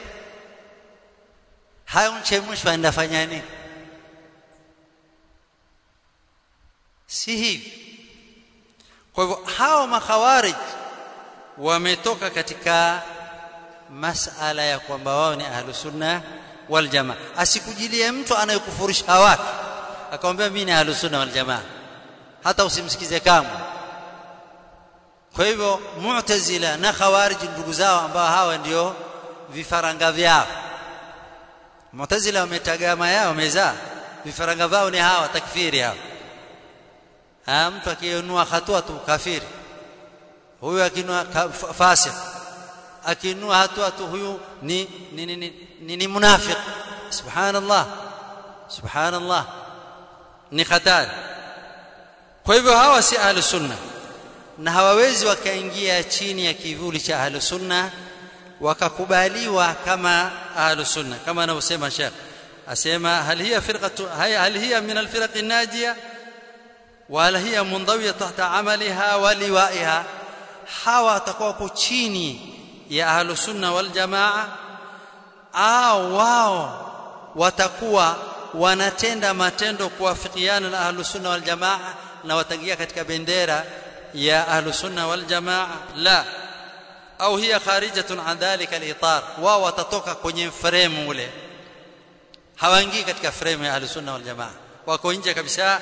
hayo mchemshwa aenda fanya nini si hivi kwa hivyo hao makhawarij wametoka katika masala ya kwamba wao ni ahlus sunna wal jamaa asikujilie mtu anayekufurisha watu akamwambia mimi ni ahlus sunna wal jamaa hata usimsikize kamwe kwa hivyo mu'tazila na khawarij ndugu zao ambao hawa ndio vifaranga vyao mu'tazila wametagama yao wamezaa vifaranga vao ni hawa takfiri hawa ha, mtu akiinua hatua tu kafiri huyu akinua fasik akinua hatua tu huyu ni ni ni, ni, ni, ni munafiq subhanallah subhanallah ni hatari kwa hivyo hawa si ahlus sunna na hawawezi wakaingia chini ya kivuli cha ahlus sunna wakakubaliwa kama ahlus sunna kama anavyosema Sheikh asema hal hiya firqatu hal hiya min alfiraq an-najiyah wala hiya mundawiyah tahta amaliha wa liwaiha hawa watakuwa chini ya ahlus sunna wal jamaa au wao watakuwa wanatenda matendo kuwafikiana na ahlus sunna wal jamaa na wataingia katika bendera ya ahlus sunna wal jamaa la au hiya kharijatun an dhalika al-itar wao watatoka kwenye frame ule hawaingii katika frame ya ahlus sunna wal jamaa wako nje kabisa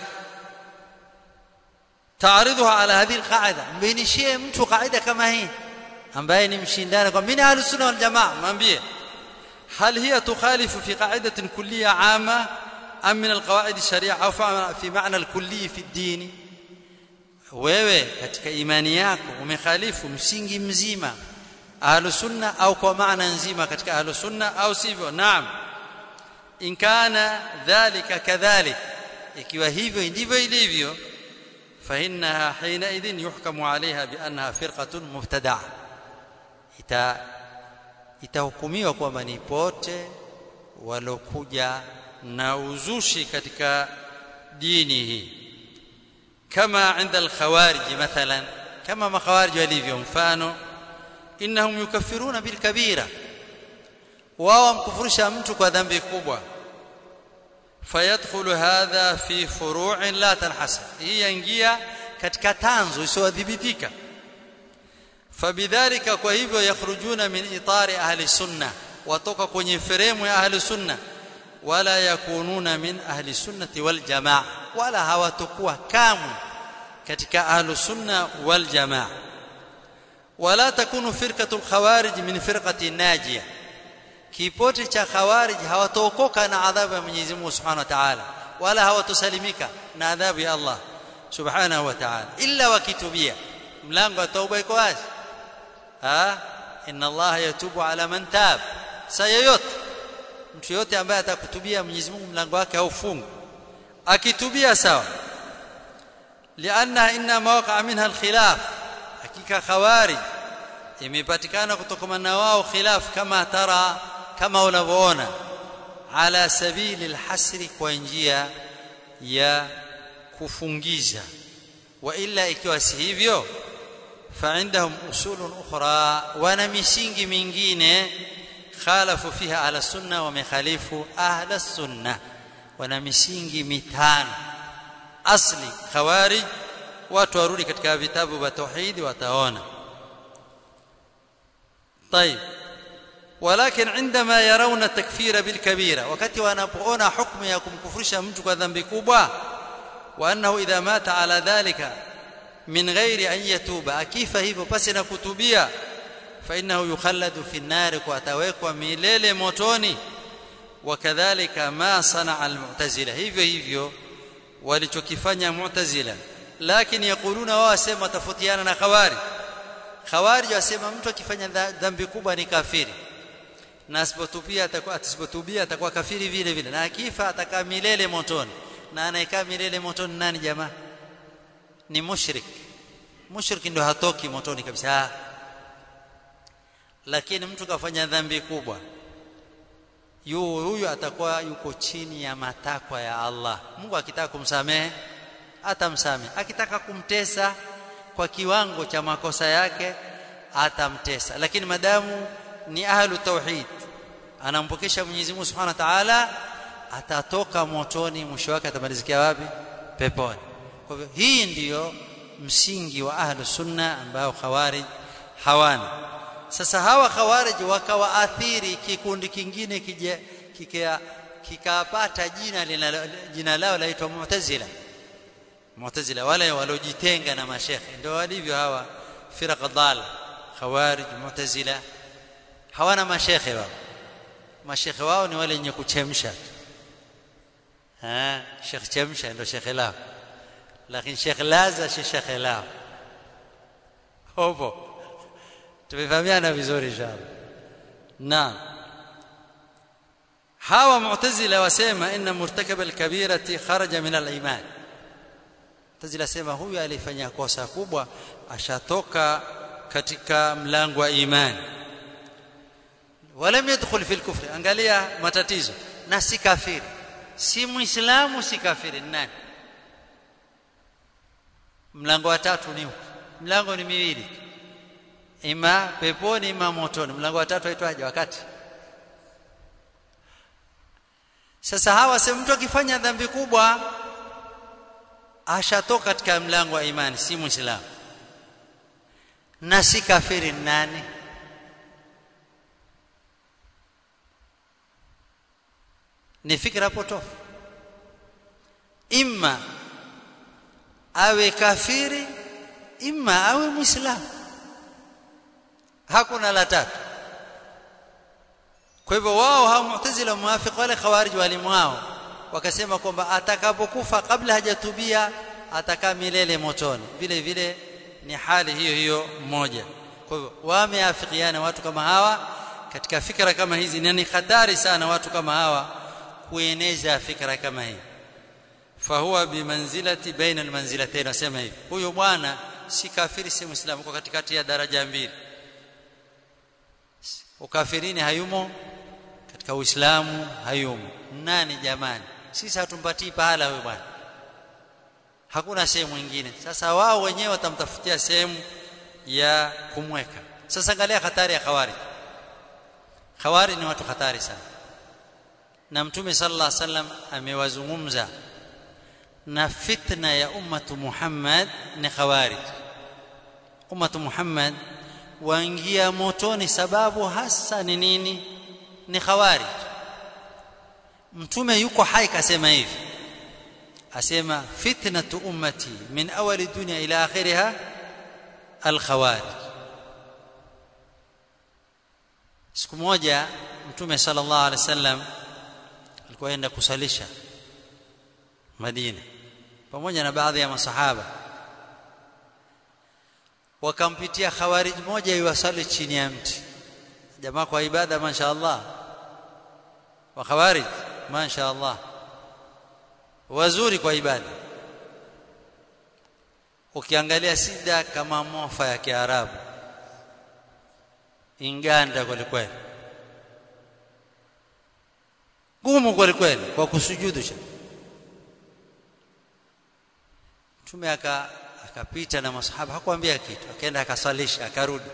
تعرضها على هذه القاعده mbinishie mtu kaida kama hii ambaye ni mshindani kwa mimi ahlus sunna wal jamaa mwambie هل هي تخالف في قاعده كليه عامه ام من القواعد الشريعه او في معنى الكلي في الدين wewe katika imani yako umekhalifu msingi mzima ahlus sunna au kwa maana nzima katika ahlus sunna au sivyo naam in kana dhalika kadhalik ikiwa hivyo ndivyo ilivyo فإنها حينئذ يحكم عليها بأنها فرقة مبتدعة ita itahukumiwa kwamba ni pote walokuja na uzushi katika dini hii kama عند الخوارج مثلا كما makhawarij walivyo mfano innahum yukaffiruna bil kabira wao wamkufurisha mtu kwa dhambi kubwa fayadkhulu hadha fi furu'in la tanhasab hii yaingia katika tanzo isiyodhibitika fabidhalika kwa hivyo yakhrujuna min itari ahli sunna watoka kwenye fremu ya ahli sunna wala yakununa min ahli sunnati wal jamaa wala hawatakuwa kamwe katika ahli sunna wal jamaa wala takunu firqatul khawarij min firqati najiyah kipote cha khawarij hawataokoka na adhabu ya Mwenyezi Mungu Subhanahu wa Ta'ala wala hawatosalimika na adhabu ya Allah Subhanahu wa Ta'ala illa wakitubia mlango wa tauba iko wazi ha inna Allah yatubu ala man tab sayayot mtu yote ambaye atakutubia Mwenyezi Mungu mlango wake haufungu akitubia sawa lianna inna mawaqa minha alkhilaf hakika khawarij imepatikana kutokana na wao khilaf kama tara kama unavyoona ala sabili alhasri kwa njia ya kufungiza wa illa ikiwa si hivyo فعندهم اصول اخرى wana misingi mingine khalafu fiha ala sunna wa mikhalifu ahla sunna wana misingi mitano asli khawarij watu warudi katika vitabu vya tauhid wataona طيب ولكن عندما يرون التكفير بالكبيره wakati wanapoona hukumu ya kumkufurisha mtu kwa dhambi kubwa وانه اذا مات على ذلك من غير ان يتوب akifa hivyo pasi na kutubia فانه يخلد في النار واتawekwa milele motoni وكذلك ما صنع المعتزله hivyo hivyo walichokifanya mu'tazila lakini yakuluna wao wasema tofutiana na khawari khawarij wasema mtu akifanya dhambi kubwa ni kafiri na asipotubia atakuwa asipotubia atakuwa kafiri vile vile na akifa atakaa milele motoni na anayekaa milele motoni nani jamaa ni mushrik mushrik ndio hatoki motoni kabisa lakini mtu kafanya dhambi kubwa yu huyu atakuwa yuko chini ya matakwa ya Allah Mungu akitaka kumsamehe atamsamehe akitaka kumtesa kwa kiwango cha makosa yake atamtesa lakini madamu ni ahlu tauhid anampokesha Mwenyezi Mungu Subhanahu wa Ta'ala atatoka motoni mwisho wake atamalizikia wapi peponi kwa hivyo hii ndiyo msingi wa ahlu sunna ambao khawarij hawana sasa hawa khawarij wakawaathiri kikundi kingine kije kikapata jina linalo, jina lao laitwa mu'tazila mu'tazila wale waliojitenga na mashekhe ndio walivyo hawa firqa dhal khawarij mu'tazila hawana mashekhe wao mashekhe wao ni wale wenye kuchemsha ah shekh chemsha ndio shekhe lao lakini shekh laza si shekhe lao hopo tumefahamiana vizuri inshallah naam hawa mu'tazila wasema inna murtakaba alkabirati kharaja min aliman mu'tazila sema huyu alifanya kosa kubwa ashatoka katika mlango wa imani walam yadkhul fi alkufri angalia matatizo na si kafiri si muislamu si kafiri nani mlango wa tatu ni mlango ni miwili ima peponi ima motoni mlango wa tatu aitwaje wakati sasa hawa sema mtu akifanya dhambi kubwa ashatoka katika mlango wa imani si muislamu na si kafiri nani ni fikra potofu imma awe kafiri imma awe muislamu hakuna la tatu kwa hivyo wao hao mu'tazila muafiq wale khawarij walimu wao wakasema kwamba atakapokufa kabla hajatubia atakaa milele motoni vile vile ni hali hiyo hiyo moja kwa hivyo wameafikiana watu kama hawa katika fikra kama hizi na ni hatari sana watu kama hawa kueneza fikra kama hii fahuwa bimanzilati baina almanzilatayn nasema hivi huyo bwana si kafiri si muislamu kwa katikati ya daraja mbili ukafirini hayumo katika uislamu hayumo nani jamani sisi hatumpatii pahala huyo bwana hakuna sehemu nyingine sasa wao wenyewe watamtafutia sehemu ya kumweka sasa angalia hatari ya khawari khawari ni watu hatari sana na mtume sallallahu alaihi wasallam amewazungumza na fitna ya ummatu Muhammad ni khawarij ummatu Muhammad waingia motoni sababu hasa ni nini ni khawarij mtume yuko hai kasema hivi asema fitnatu ummati min awali dunya ila akhiriha alkhawarij siku moja mtume sallallahu alaihi wasallam alikuwa aenda kusalisha Madina pamoja na baadhi ya masahaba wakampitia khawarij moja iwasali chini ya mti jamaa kwa ibada mashaallah wa khawarij mashaallah wazuri kwa ibada ukiangalia sida kama mofa ya kiarabu inganda kweli kweli gumu kweli kweli kwa kusujudu cha mtume aka akapita na masahaba hakuambia kitu akaenda akasalisha akarudi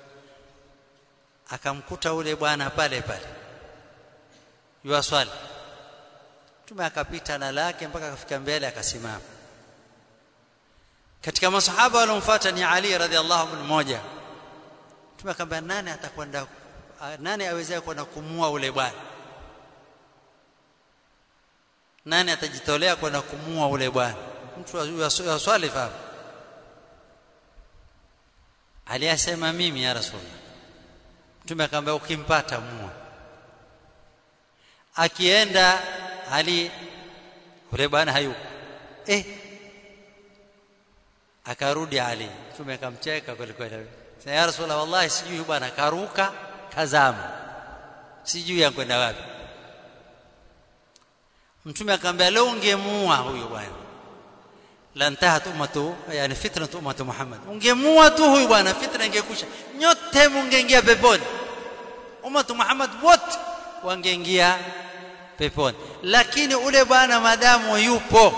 akamkuta ule bwana pale pale yuaswali mtume akapita na lake mpaka akafika mbele akasimama katika masahaba waliomfuata ni Ali radhiallahu anhu mmoja mtume akamwambia nani atakwenda nani awezea kwenda kumua ule bwana nani atajitolea kwenda kumua ule bwana mtu aswali fahamu aliyasema mimi ya rasulullah mtume akamwambia ukimpata mua akienda ali ule bwana hayuko eh akarudi ali mtume akamcheka kweli kweli ya rasulullah wallahi sijui bwana karuka kazama sijui yankwenda wapi mtume akamwambia leo ungemuua huyo bwana la ntahat ummatu yani fitnatu ummatu Muhammad ungemua tu huyu bwana fitna ingekusha nyote mungeingia peponi ummatu Muhammad wote wangeingia peponi lakini ule bwana madamu yupo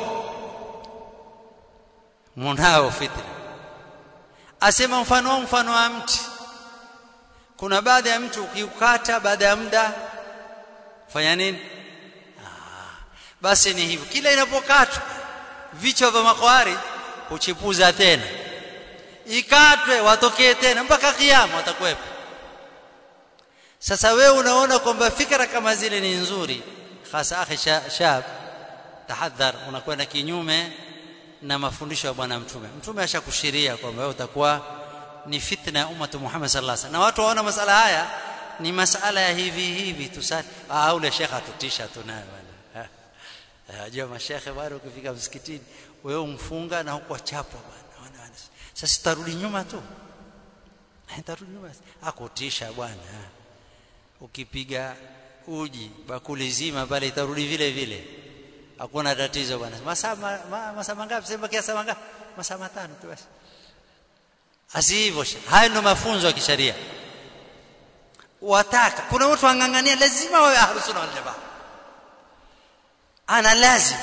munao fitna asema mfano mfano wa mti kuna baadhi ya mtu ukiukata baada ya muda fanya nini ah, basi ni hivyo kila inapokatwa vichwa vya makwari kuchipuza tena ikatwe watokee tena mpaka kiyama watakuwepo sasa wewe unaona kwamba fikra kama zile ni nzuri hasa akhi shab tahadhar unakwenda kinyume na mafundisho ya bwana mtume mtume ashakushiria kwamba wewe utakuwa ni fitna ya ummatu Muhammad sallallahu alaihi wasallam na watu waona masala haya ni masala ya hivi hivi tusali ah ule shekha atutisha tunayo bwana ajua mashekhe bado ukifika msikitini wewe umfunga na huko chapwa bwana sasa tarudi nyuma tu tarudi nyuma akutisha bwana ukipiga uji bakuli zima pale itarudi vile vile hakuna tatizo bwana masaa masaa mangapi sema kiasi mangapi masaa matano tu basi asivyo haya ndio mafunzo ya kisheria wataka kuna watu wangangania lazima wawe ahlus sunna wal jamaa ana lazim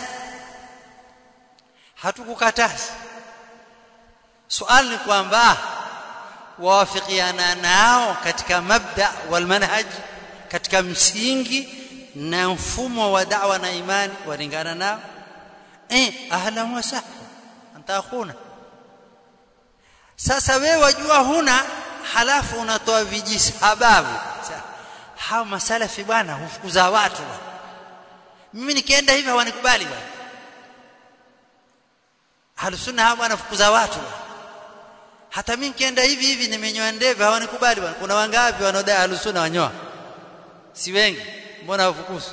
hatukukataza swali ni kwamba wawafikiana nao katika mabda wal manhaj katika msingi na mfumo wa da'wa na imani walingana nao eh ahlan wa sahlan anta akhuna sasa wewe wajua huna halafu unatoa vijisababu hao masalafi bwana hufukuza watu mimi nikienda hivi hawanikubali bwana halusunna hao bwana fukuza watu hata mimi nikienda hivi hivi nimenyoa ndevu hawanikubali bwana kuna wangapi wanaodai halusunna wanyoa si wengi mbona hawafukuzi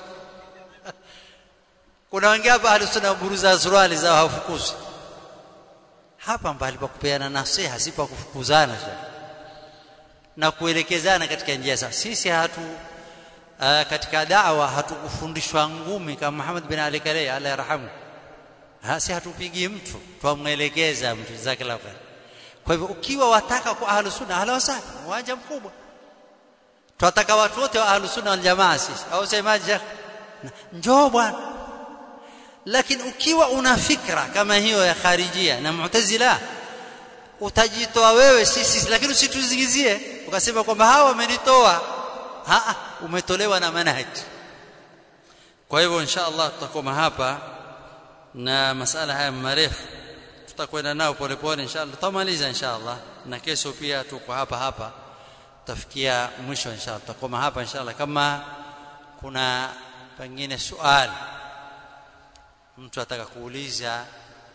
kuna wangapi halusunna buruza suruali zao hawafukuzi hapa mbali pa kupeana nasiha si pa kufukuzana na kuelekezana katika njia sawa sisi hatu uh, katika da'wa hatukufundishwa ngumi kama Muhammad bin Ali Kalei Allah yarhamu ha, si hatupigi mtu twamwelekeza mtu zake la khair kwa hivyo ukiwa wataka kwa ahlus sunna ahla wasahla uwanja mkubwa twataka watu wote wa ahlus sunna wal jamaa sisi au semaje njoo bwana lakini ukiwa una fikra kama hiyo ya kharijia na mu'tazila utajitoa wewe sisi lakini usituzingizie ukasema kwamba hawa wamenitoa a umetolewa na manhaj kwa hivyo insha Allah tutakoma hapa na masala haya marefu tutakwenda nao polepole insha Allah tutamaliza insha Allah na kesho pia tuko hapa hapa tutafikia mwisho insha Allah tutakoma hapa insha Allah kama kuna pengine swali mtu ataka kuuliza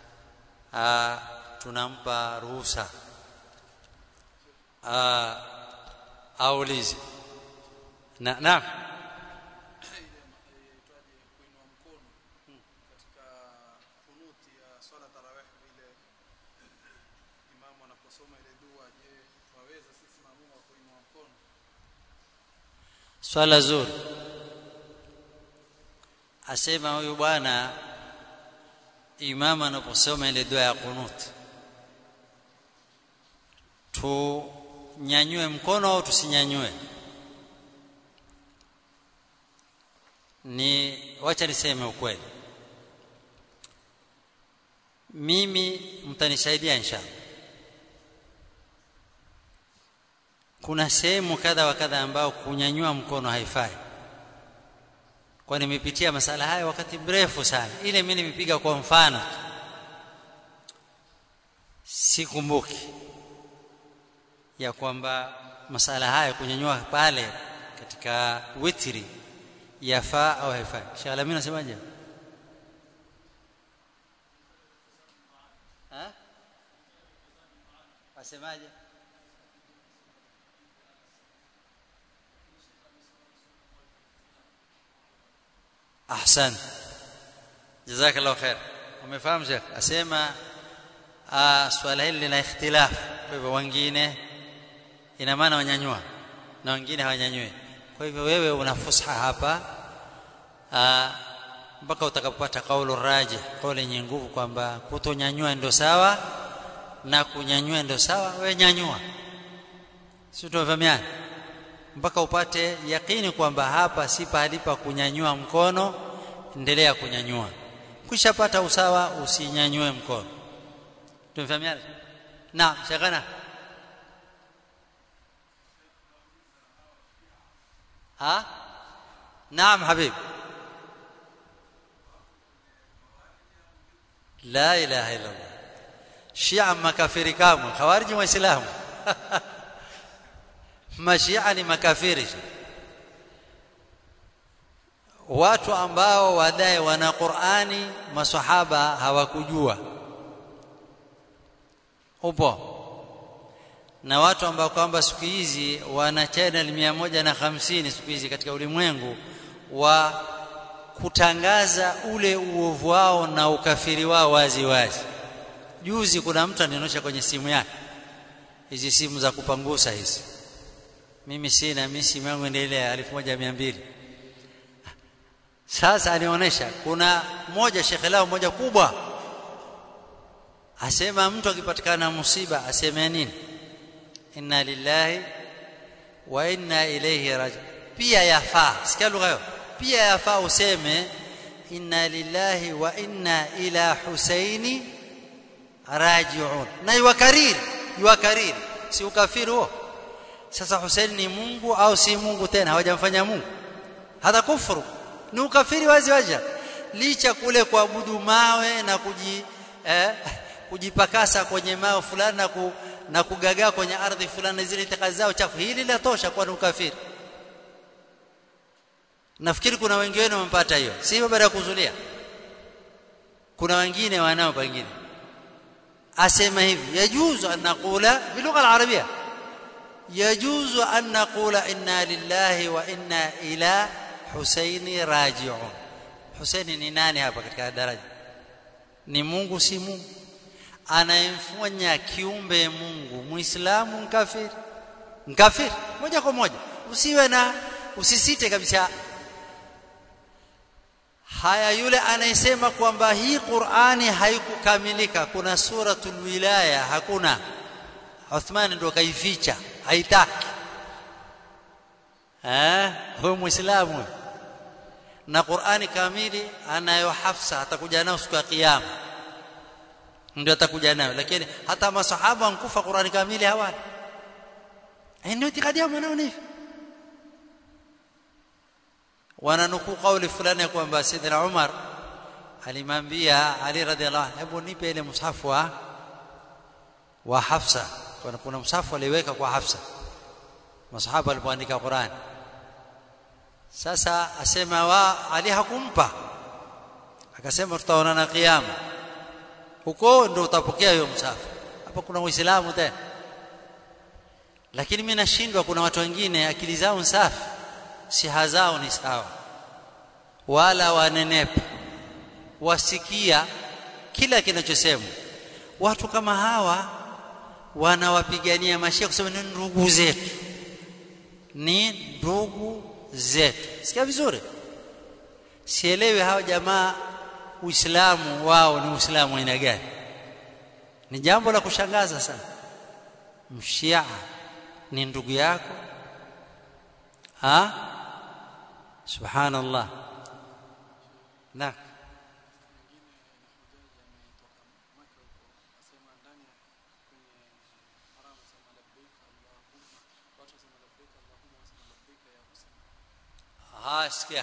tunampa ruhusa aulize na naam swala zuri asema huyu bwana imama anaposoma ile dua ya kunut tunyanyue mkono au tusinyanyue ni wacha niseme ukweli mimi mtanisaidia inshallah kuna sehemu kadha wa kadha ambao kunyanyua mkono haifai kwa nimepitia masala haya wakati mrefu sana ile mimi nimepiga kwa mfano sikumbuki ya kwamba masala haya kunyanyua pale katika witri yafaa au haifai Sheikh Alamin unasemaje ha asemaje ahsan jazakallahu khair umefahamu Sheikh asema swala hili lina ikhtilaf kwa hivyo wengine ina maana wanyanyua na wengine hawanyanyui kwa hivyo wewe una fusha hapa mpaka utakapopata kaulu raji kauli yenye nguvu kwamba kutonyanyua ndio sawa na kunyanyua ndio sawa wewe nyanyua si tunafahamiana mpaka upate yakini kwamba hapa si pahali pa kunyanyua mkono endelea kunyanyua kushapata usawa usinyanyue mkono tumefahamiana naam shekana ها نعم حبيب لا اله الا الله shia makafiri kamwe khawariji waislamu mashia ni makafiri watu ambao wadai wana Qur'ani maswahaba hawakujua upo na watu ambao kwamba siku hizi wana channel 150 siku hizi katika ulimwengu wa kutangaza ule uovu wao na ukafiri wao wazi wazi juzi kuna mtu anionyesha kwenye simu yake hizi simu za kupangusa hizi mimi sina mimi simu yangu endelea 1200 sasa anionyesha kuna moja shekhe lao moja kubwa asema mtu akipatikana musiba aseme nini inna lillahi wa inna ilayhi raji pia yafaa sikia lugha hiyo pia yafaa useme inna lillahi wa inna ila husaini rajiun na yukariri yukariri si ukafiri huo sasa Hussein ni Mungu au si Mungu tena hawajamfanya Mungu hata kufuru ni ukafiri wazi wazi licha kule kuabudu mawe na kuji eh, kujipakasa kwenye mawe fulani na, ku, na kugagaa kwenye ardhi fulani zile itikadi zao chafu hili latosha kwa ni ukafiri nafikiri kuna wengine wamepata hiyo si baada ya kuzulia kuna wengine wanao pengine asema hivi yajuzu an naqula bilugha alarabia yajuzu an naqula inna lillahi wa inna ila husaini raji'un husaini ni nani hapa katika daraja ni Mungu si Mungu anayemfanya kiumbe Mungu muislamu mkafiri mkafiri moja kwa moja usiwe na usisite kabisa haya yule anayesema kwamba hii Qur'ani haikukamilika kuna suratul wilaya hakuna Uthman ndo kaificha haitaki eh huyo muislamu na Qur'ani kamili anayo Hafsa atakuja nayo siku ya kiyama ndio atakuja nayo lakini hata masahaba wankufa Qur'ani kamili hawana ndio itikadi yao manao hivi wananukuu kauli fulani kwamba Saidina Umar alimwambia Ali radhiallahu anhu hebu nipe ile mshafu wa wa Hafsa kuna kuna mshafu aliweka kwa Hafsa masahaba walipoandika Qur'an sasa asema wa Ali hakumpa akasema tutaonana kiyama huko ndio utapokea hiyo mshafu hapa kuna uislamu tena lakini mimi nashindwa kuna watu wengine akili zao safi siha zao ni sawa wala wanenepa wasikia kila kinachosemwa watu kama hawa wanawapigania mashia kusema ni ndugu zetu ni ndugu zetu sikia vizuri sielewi hawa jamaa uislamu wao ni uislamu aina gani ni jambo la kushangaza sana mshia ni ndugu yako ha subhanallah na asikia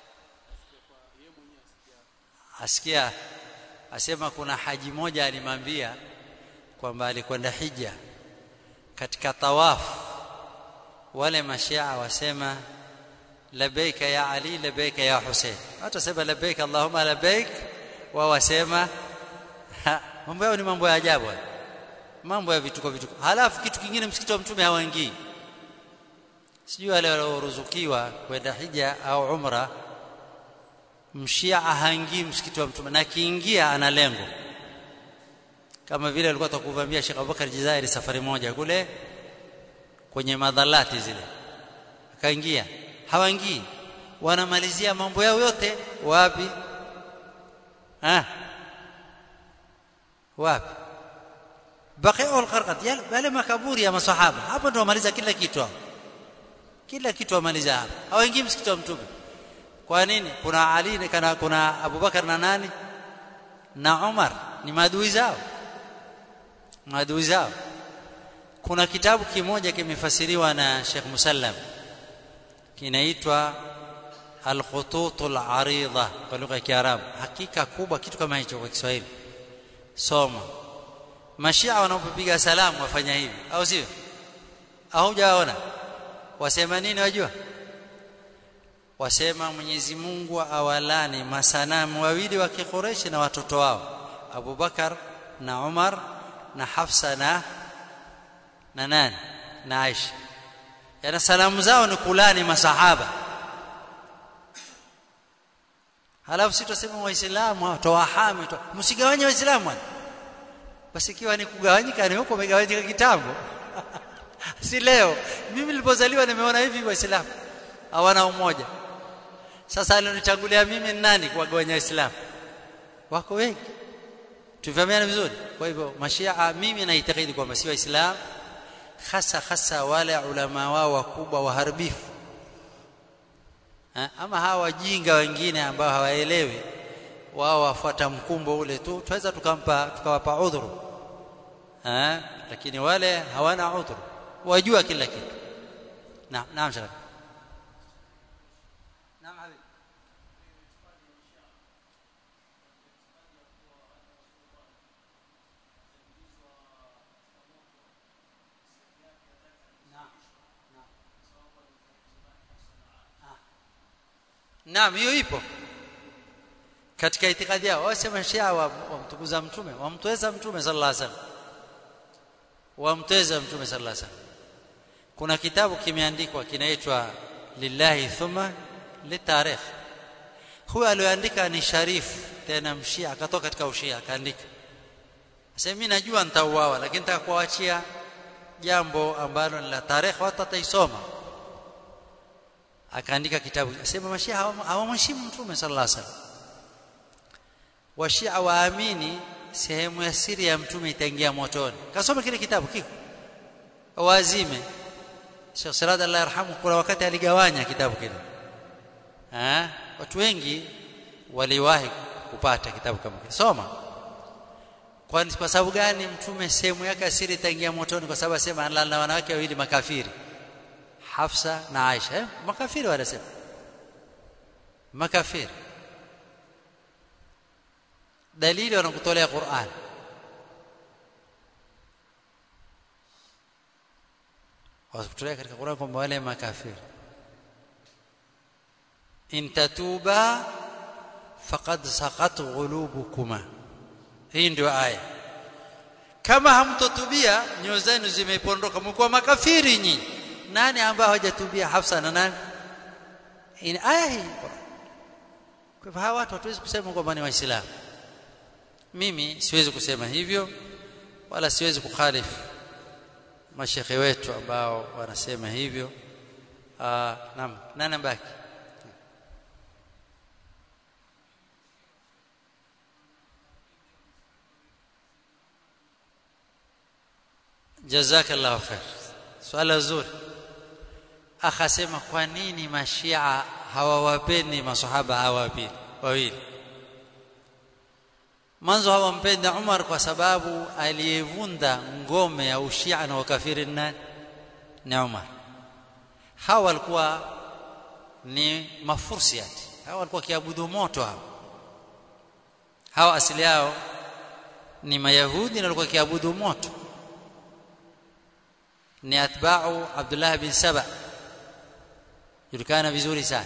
asikia asema kuna haji moja alimwambia kwamba alikwenda hija katika tawafu wale mashia wasema labbaika ya ali labbaika ya husain hata sema labbaika allahumma labbaik wao wasema mambo yao ni mambo ya ajabu mambo ya vituko vituko halafu kitu kingine msikiti wa mtume hawaingii sijui wale walioruzukiwa kwenda hija au umra mshia haingii msikiti wa mtume na kiingia ana lengo kama vile alikuwa atakuvamia Sheikh Abubakar Jazairi safari moja kule kwenye madhalati zile akaingia hawaingii wanamalizia mambo yao yote wapi ah wapi baqi'u al-qarqat yale makaburi ya masahaba hapo ndio wamaliza kila kitu kila kitu wamaliza hapo hawaingii msikiti wa mtume kwa nini kuna Ali kana kuna Abubakar na nani na Umar ni maadui zao maadui zao kuna kitabu kimoja kimefasiriwa na Sheikh Musallam kinaitwa Al-Khutut al-Arida kwa lugha ya Kiarabu hakika kubwa kitu kama hicho kwa Kiswahili soma mashia wanapopiga salamu wafanya hivi au sio au hujaona wasema nini wajua wasema Mwenyezi Mungu awalani masanamu wawili wa Quraysh na watoto wao Abu Bakar na Umar na Hafsa na na nani na Aisha yana salamu zao ni kulani masahaba halafu sisi tuseme waislamu tawahami msigawanye waislamu basi ikiwa ni kugawanyika ni huko umegawanyika kitambo si leo mimi nilipozaliwa nimeona hivi waislamu hawana umoja sasa alionichagulia mimi ni nani kuwagawanya waislamu wako wengi tufahamiana vizuri kwa hivyo mashia mimi naitakidi kwamba si waislamu hasa hasa wale ulama wao wakubwa waharibifu ama hawa wajinga wengine ambao hawaelewi wao wafuata mkumbo ule tu tuweza tukampa tukawapa udhuru eh lakini wale hawana udhuru wajua kila kitu naam naam shaka naam habibi Naam hiyo ipo katika itikadi yao wasema Shia wamtukuza wa mtume wamtweza mtume sallallahu alaihi wasallam wamtweza mtume sallallahu alaihi wasallam kuna kitabu kimeandikwa kinaitwa lillahi thumma litarikh huyo aliyoandika ni sharifu tena mshia akatoka katika ushia akaandika sasa mimi najua nitauawa lakini nataka kuachia jambo ambalo ni la tarehe watu wataisoma akaandika kitabu asema mashia hawamheshimu mtume sallallahu alaihi wasallam washia waamini sehemu ya siri ya mtume itaingia motoni kasoma kile kitabu kiko wazime Sheikh Salad Allah yarhamu kuna wakati aligawanya kitabu kile eh watu wengi waliwahi kupata kitabu kama kile soma kwa kwa sababu gani mtume sehemu yake siri itaingia motoni kwa sababu asema Allah na wanawake wawili makafiri Hafsa na Aisha eh? makafiri wanasema makafiri dalili wanakutolea Qur'an wasitolea katika Qur'an kwamba wale makafiri in tatuba faqad saqat qulubukuma hii ndio aya kama hamtotubia nyoyo zenu zimepondoka mko makafiri nyinyi nani ambao hawajatubia Hafsa na nani in aya hii kwa hivyo hawa watu hatuwezi kusema kwamba ni waislamu mimi siwezi kusema hivyo wala siwezi kukhalifu mashekhe wetu ambao wanasema hivyo ah naam nani mbaki jazakallahu khair swala zuri akasema kwa nini mashia hawawapendi masahaba hawa wawili mwanzo hawampendi Umar kwa sababu aliyevunda ngome ya ushia na ukafiri nani ni Umar hawa walikuwa ni mafursiati hawa walikuwa kiabudu moto hawa hawa asili yao ni mayahudi na walikuwa kiabudu moto ni atba'u Abdullah bin Saba julikana vizuri sana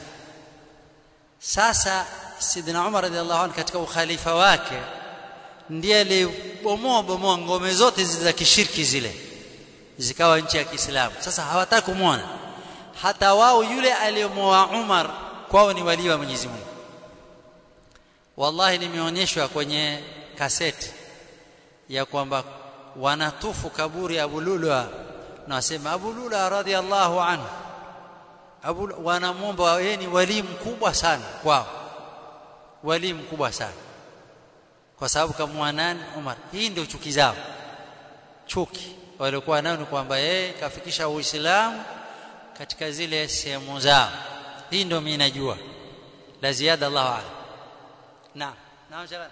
sasa sidina Umar radhiallahu anhu katika ukhalifa wake ndiye alibomoa bomoa ngome zote za kishirki zile zikawa nchi ya Kiislamu sasa hawataka kumwona hata wao yule aliyomoa Umar kwao ni wali wa Mwenyezi Mungu wallahi nimeonyeshwa kwenye kaseti ya kwamba wanatufu kaburi Abu Lula na wasema Abu Lula radhiallahu anhu Abu wanamwomba yeye ni wali mkubwa sana kwao wali mkubwa sana kwa sababu kama nani Umar hii ndio chuki zao chuki walikuwa nayo ni kwamba yeye kafikisha Uislamu katika zile sehemu zao hii ndio mimi najua la ziada Allahu a'lam naam naam shabana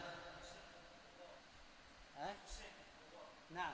naam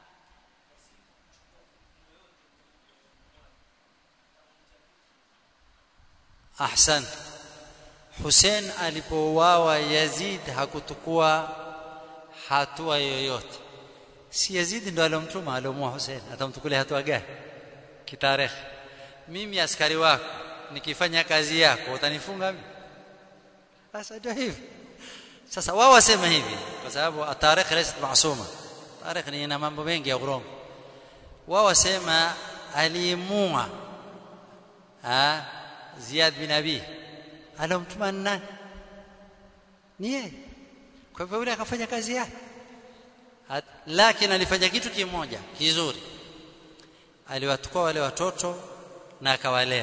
ahsan Hussein alipouawa Yazid hakutukua hatua yoyote si Yazid ndo alomtuma alomua Hussein atamtukulia hatua gani kitarehe mimi askari wako nikifanya kazi yako utanifunga mimi sasa ndio hivi sasa wao wasema hivi kwa sababu atarikh laysat maasuma tarikh ni ina mambo mengi ya urongo wao wasema aliimua ah Ziyad bin Abi alomtuma nani ni yeye kwa hivyo yule akafanya kazi yake lakini alifanya kitu kimoja kizuri aliwatukua wale watoto na akawalea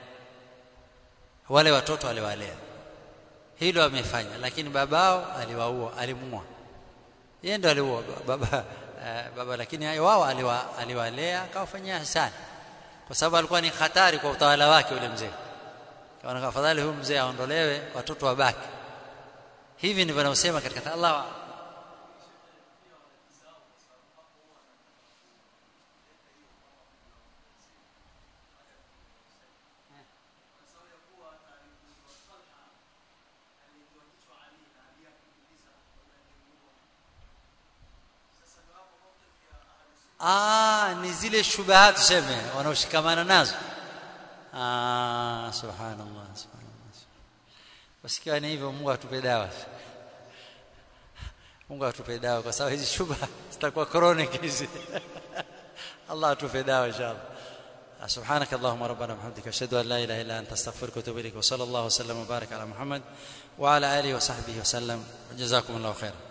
wale watoto aliwalea hilo amefanya lakini babao aliwaua alimua yeye ndo aliua baba uh, baba lakini wao aliwa, aliwalea akawafanyia hasani kwa sababu alikuwa ni hatari kwa utawala wake ule mzee kaona afadhali huyu mzee aondolewe watoto wabaki hivi ndivyo anaosema katika Allah ah ni zile shubahat tuseme wanaoshikamana nazo ah subhanallah subhanallah wasikia ni hivyo Mungu atupe dawa Mungu atupe dawa kwa sababu hizi shubha zitakuwa chronic hizi Allah atupe dawa inshallah سبحانك اللهم ربنا وبحمدك اشهد ان لا اله الا انت استغفرك واتوب اليك وصلى الله وسلم وبارك على محمد وعلى اله وصحبه وسلم جزاكم الله خيرا